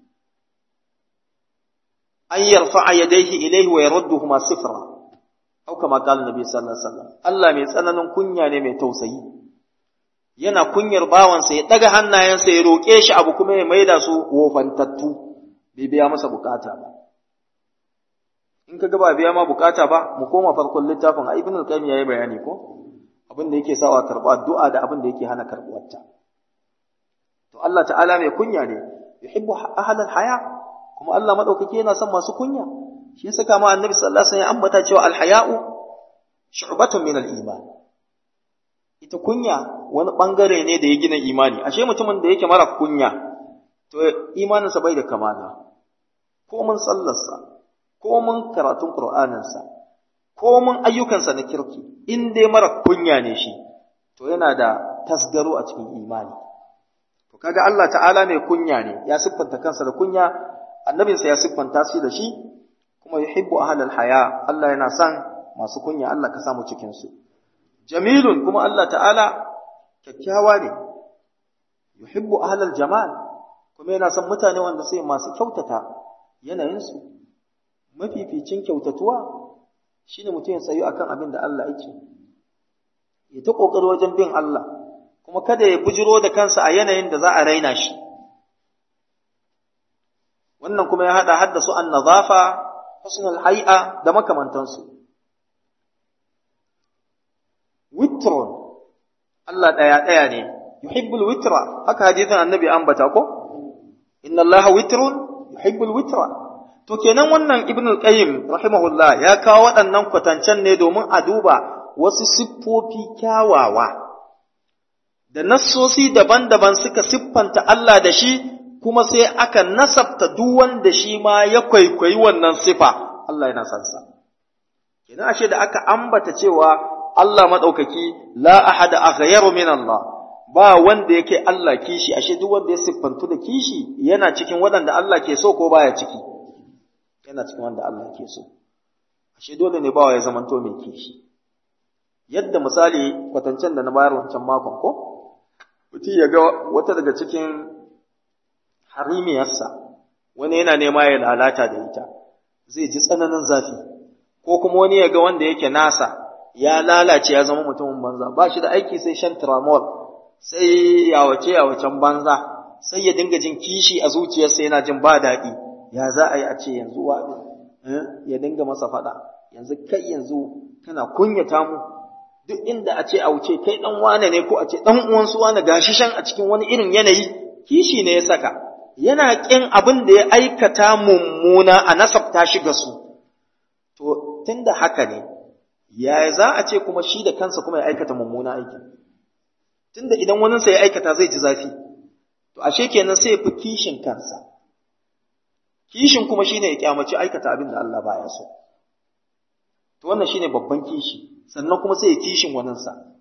an yarfa'a yadayhi ilayhi wa yarudduhuma sifra au kama qala nabi sallallahu alaihi wasallam Allah mai tsananin kunya ne mai tausayi yana kunyar bawansa ya daga hannayensa ya roke shi abu kuma ya maida su wofantattu bai biya masa bukata ba in ka ba biya ma bukata ba mu koma farkon littafin a ibn al-qayyim yayi bayani ko abin da yake sawa karba addu'a da abin da yake hana karbuwarta to Allah ta'ala mai kunya ne yuhibbu ahlal haya kuma Allah madaukake yana son masu kunya shi yasa kama annabi sallallahu alaihi wasallam ya ambata cewa al-haya'u shu'batun min al-iman ita kunya wani bangare ne da ya gina imani ashe mutumin da yake mara kunya to imaninsa bai da kamala ko mun sallarsa ko mun karatun Qur'aninsa, ko mun ayyukansa na kirki, in dai mara kunya ne shi, to yana da tasgaro a cikin imani. To kaga Allah ta'ala mai kunya ne, ya siffanta kansa da kunya, annabinsa ya siffanta shi da shi, kuma yuhibbu ahlal haya, Allah yana son masu kunya, Allah ka samu cikin su. Jamilun kuma Allah ta'ala kyakkyawa ne, yuhibbu ahlal jamal, kuma yana son mutane wanda sai masu kyautata yanayinsu. mafificin kyautatuwa shine mutum ya tsayu akan abin da Allah yake ya ta kokari wajen bin Allah kuma kada ya bujiro da kansa a yanayin da za a raina shi wannan kuma ya hada haddasu an nazafa husnul hay'a da makamantansu witrun Allah daya daya ne yuhibbul witra haka hadisin annabi ambata ko inna allaha witrun yuhibbul witra To kenan wannan Ibn al-Qayyim rahimahullah ya kawo waɗannan kwatancen ne domin a duba wasu siffofi kyawawa da nassosi daban-daban suka siffanta Allah da shi kuma sai aka nasabta duk wanda shi ma ya kwaikwayi wannan sifa Allah yana son sa kenan ashe da aka ambata cewa Allah madaukaki la ahada aghyaru min Allah ba wanda yake Allah kishi ashe duk wanda ya siffantu da kishi yana cikin waɗanda Allah ke so ko baya ciki yana cikin wanda Allah ke so ashe dole ne bawa ya zamanto mai kishi yadda misali kwatancen da na bayar wancan makon ko mutum ya ga wata daga cikin harimiyarsa wani yana nema ya lalata da ita zai ji tsananin zafi ko kuma wani ya ga wanda yake nasa ya lalace ya zama mutumin banza ba shi da aiki sai shan tramol sai yawace yawacen banza sai ya dinga jin kishi a zuciyarsa yana jin ba daɗi ya za a yi a ce yanzu wa ya dinga masa faɗa yanzu kai yanzu kana kunyata mu duk inda a ce a wuce kai ɗan wane ne ko a ce ɗan uwansu wane gashi shan a cikin wani irin yanayi kishi ne ya saka yana ƙin abin da ya aikata mummuna a nasabta shi ga su to tunda haka ne ya za a ce kuma shi da kansa kuma ya aikata mummuna aiki tunda idan waninsa ya aikata zai ji zafi to ashe kenan sai ya fi kishin kansa kishin kuma shine ya kyamaci aikata abin da Allah baya so to wannan shine babban kishi sannan kuma sai ya kishin waninsa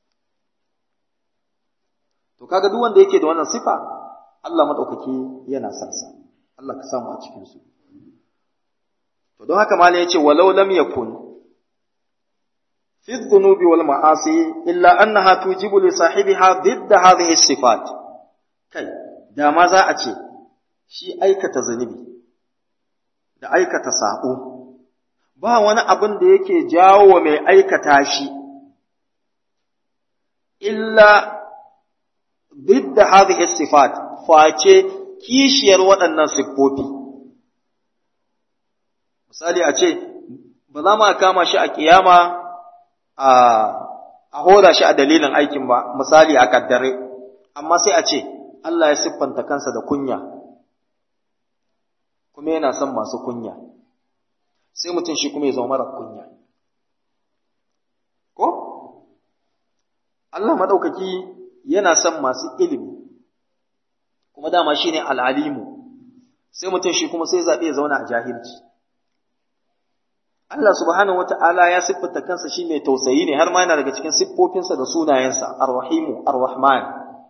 to kaga duk wanda yake da wannan sifa Allah madaukaki yana son sa Allah ka samu a cikin su to don haka malai yace walau lam yakun fi dhunubi wal ma'asi illa annaha tujibu li sahibiha ضد hadhihi sifat kai da ma za a ce shi aikata zunubi da aikata sabo ba wani abin da yake jawo wa mai aikata shi illa ضد هذه الصفات face kishiyar waɗannan siffofi misali a ce ba za mu kama shi a kiyama a a hoda shi a dalilin aikin ba misali a kaddare amma sai a ce Allah ya siffanta kansa da kunya kuma yana son masu kunya sai mutum shi kuma ya zama mara kunya ko Allah madaukaki yana son masu ilimi kuma dama shine al'alimu sai mutum shi kuma sai zaɓe ya zauna a jahilci Allah subhanahu wata'ala ya siffanta kansa shi mai tausayi ne har ma yana daga cikin siffofinsa da sunayensa ar-rahimu ar-rahman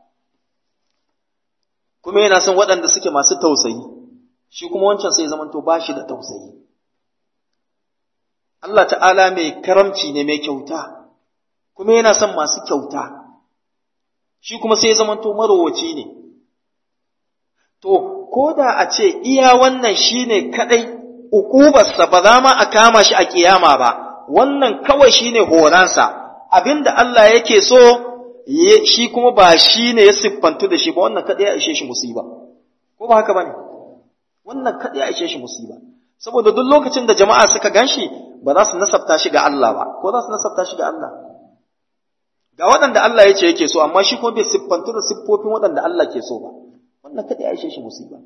kuma yana son waɗanda suke masu tausayi shi kuma wancan sai zamanto ba shi da tausayi Allah ta'ala mai karamci ne mai kyauta kuma yana son masu kyauta shi kuma sai zamanto marowaci ne to ko da a ce iya wannan shine kadai ukubarsa ba za ma a kama shi a kiyama ba wannan kawai shine horansa abinda Allah yake so shi kuma ba shine ya siffantu da shi ba wannan kadai ya ishe shi musiba ko ba haka bane wannan kadai ya ishe shi musiba saboda duk lokacin da jama'a suka ganshi ba za su nasabta shi ga Allah ba ko za su nasabta shi ga Allah ga waɗanda Allah ya ce yake so amma shi kuma bai siffantu da siffofin waɗanda Allah ke so ba wannan kadai ya ishe shi musiba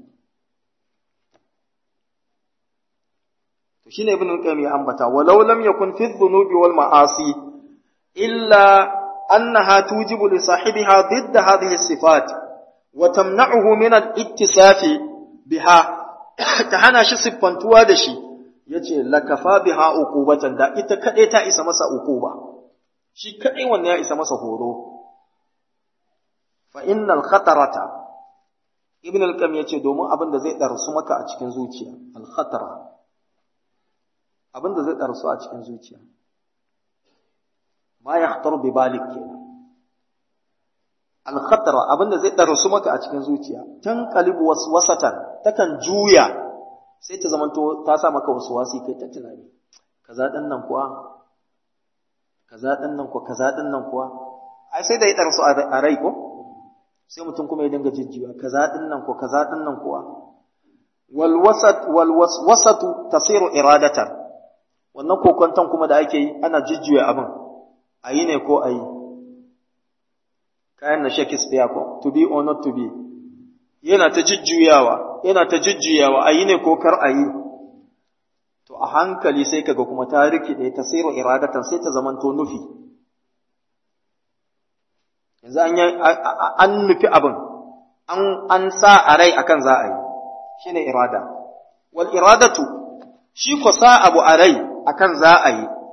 to shine ibn al-qayyim ya ambata walau lam yakun fi dhunubi wal ma'asi illa annaha tujibu li sahibiha ضد hadhihi sifat wa tamna'uhu min al-ittisafi biha ta hana shi siffantuwa da shi yace lakafa biha uqubatan da ita kadai ta isa masa uquba shi kadai wannan ya isa masa horo fa innal khatarata ibn al-qayyim yace domin abin da zai darsu maka a cikin zuciya al-khatara abin da zai ɗarsu a cikin zuciya ma ya khatar bi balik kenan al-khatara abin da zai ɗarsu maka a cikin zuciya tan qalibu waswasatan takan juya sai ta zamanto ta sa maka waswasi kai ta tunani kaza din nan kuwa kaza din nan kuwa kaza din nan kuwa ai sai da ya ɗarsu a rai ko sai mutum kuma ya dinga jijjiwa kaza din nan kuwa kaza din nan kuwa wal wasat wal waswasatu tasiru iradatan wannan kokwanton kuma da ake yi ana jujjuya abin a yi ne ko a yi kayan na Shakespeare ko to be or not to be yana ta jujjuyawa yana ta jujjuyawa a yi ne ko kar a yi to a hankali sai kaga kuma ta rikide ta sayar iradatan sai ta zamanto nufi yanzu an an nufi abin an an sa a rai akan za a yi shine irada wal iradatu shi ko sa abu a rai akan za a yi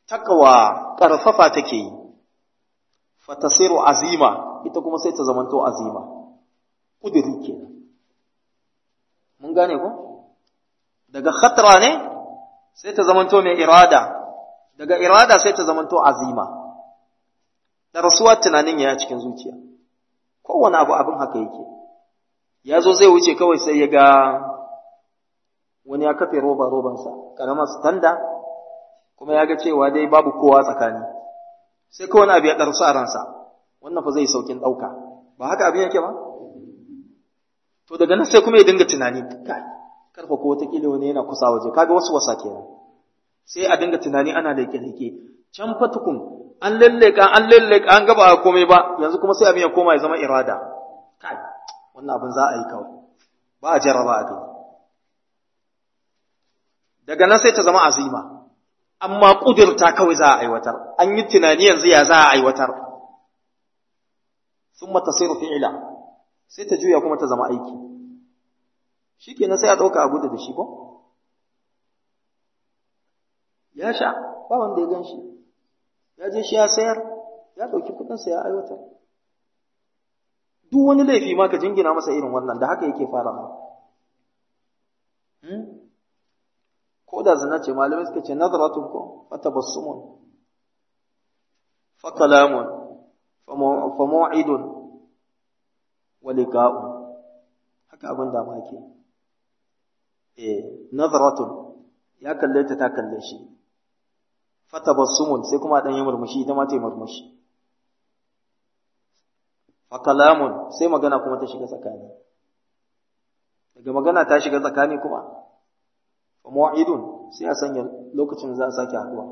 takawa ƙarfafa take yi fatasiru azima ita kuma sai ta zamanto azima ƙudiri kenan mun gane ko daga khatra ne sai ta zamanto mai irada daga irada sai ta zamanto azima da rasuwar tunanin ya cikin zuciya kowane abu abin haka yake ya zo zai wuce kawai sai ya ga wani ya kafe roba robansa karamar standa kuma ya ga cewa dai babu kowa tsakani sai kawai wani abu ya ɗarsu a ransa wannan fa zai saukin ɗauka ba haka abin yake ba to daga nan sai kuma ya dinga tunani kai karfa ko wataƙila wani yana kusa waje kaga wasu wasa kenan sai a dinga tunani ana da leke can fa tukun an lalleka an lalleka an gaba komai ba yanzu kuma sai abin ya koma ya zama irada kai wannan abin za a yi kawai ba a jarraba a gani daga nan sai ta zama azima amma kudurta kawai za a aiwatar an yi tunani yanzu ya za a aiwatar summa tasiru fi'ila sai ta juya kuma ta zama aiki shikenan sai a dauka a gudu da shi ko ya sha ba wanda ya gan shi ya je shi ya sayar ya ɗauki kuɗinsa ya aiwatar duk wani laifi ma ka jingina masa irin wannan da haka yake fara ma ko da zina ce malamai suka ce nazaratun ko fa tabassumun fa kalamun fa mu'idun wa liqa'un haka abin da ma ke eh nazaratun ya kalle ta ta kalle shi fatabassumun sai kuma dan yi murmushi ita ma ta yi murmushi fa kalamun sai magana kuma ta shiga tsakani daga magana ta shiga tsakani kuma fa mu'idun sai a sanya lokacin za a sake haduwa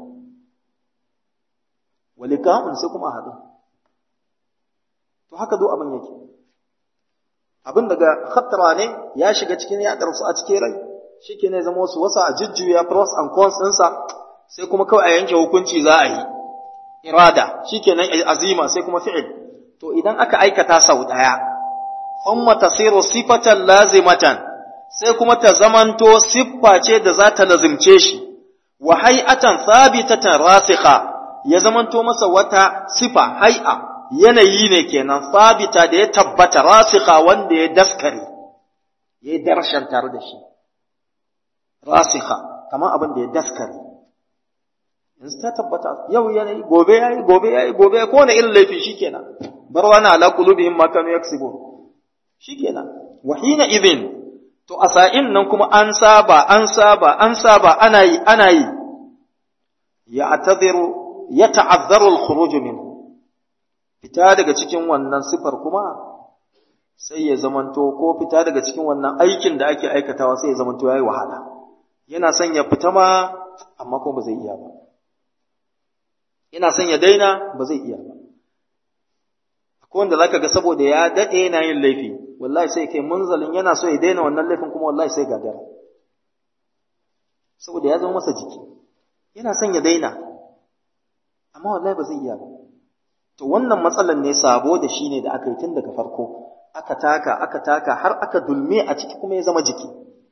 walikamun sai kuma a haɗu to haka do abin yake abin daga khattara ne ya shiga cikin ya su a cikin rai shike ne zama wasu wasa a jujjuya pros and cons ɗinsa sai kuma kawai a yanke hukunci za a yi irada shikenan azima sai kuma fi'il to idan aka aikata sau daya thumma tasiru sifatan lazimatan sai kuma ta zamanto siffa ce da za ta lazimce shi wa hay'atan thabitatan rasikha ya zamanto masa wata sifa hay'a yanayi ne kenan sabita da ya tabbata rasikha wanda ya daskare ya darshan tare da shi rasikha kamar abin da ya daskare yanzu ta tabbata yau yanayi gobe yayi gobe yayi gobe ko wani irin laifi shikenan bar wani ala qulubihim ma kanu yaksibun shikenan wa hina idhin to a sa'in nan kuma an saba an saba an saba ana yi ana yi ya atadhiru ya ta'azzaru al-khuruj minhu fita daga cikin wannan sifar kuma sai ya zamanto ko fita daga cikin wannan aikin da ake aikatawa sai ya zamanto yayi wahala yana son ya fita ma amma kuma ba zai iya ba yana son ya daina ba zai iya ba akwai wanda zaka ga saboda ya dade yana yin laifi wallahi sai kai munzalin yana so ya daina wannan laifin kuma wallahi sai gagara saboda ya zama masa jiki yana son ya daina amma wallahi ba zai iya ba to wannan matsalan ne sabo da shi ne da aka yi tun daga farko aka taka aka taka har aka dulme a ciki kuma ya zama jiki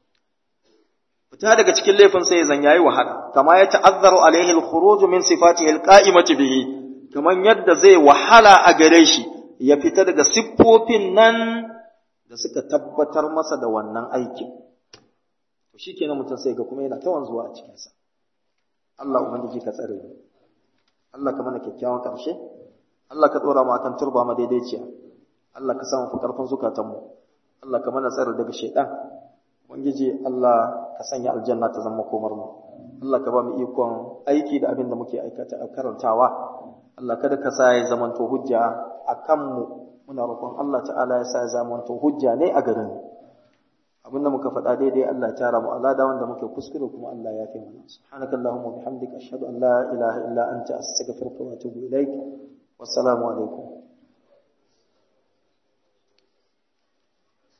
fita daga cikin laifin sai ya zan yayi wahala kama ya ta'azzaru alaihi al-khuruj min sifatihi al-qa'imati bihi kaman yadda zai wahala a gare shi ya fita daga siffofin nan da suka tabbatar masa da wannan aikin to shikenan mutum sai ga kuma yana ta wanzuwa a cikin sa Allah ubangiji ka tsare mu Allah ka mana kyakkyawan karshe Allah ka dora mu akan turba madaidaiciya Allah ka samu fi karfin zukatanmu Allah ka mana tsare daga shaitan Ubangiji Allah ka sanya aljanna ta zama komar mu Allah ka ba mu ikon aiki da abin da muke aikata karantawa Allah kada ka sa ya zamanto hujja a kanmu muna roƙon Allah ta'ala ya sa ya zamanto hujja ne a garin abin da muka faɗa daidai Allah ya tara mu alada wanda muke kuskure kuma Allah ya fi mana subhanakallahumma bihamdika ashhadu an la ilaha illa anta astaghfiruka wa atubu ilaik wassalamu alaikum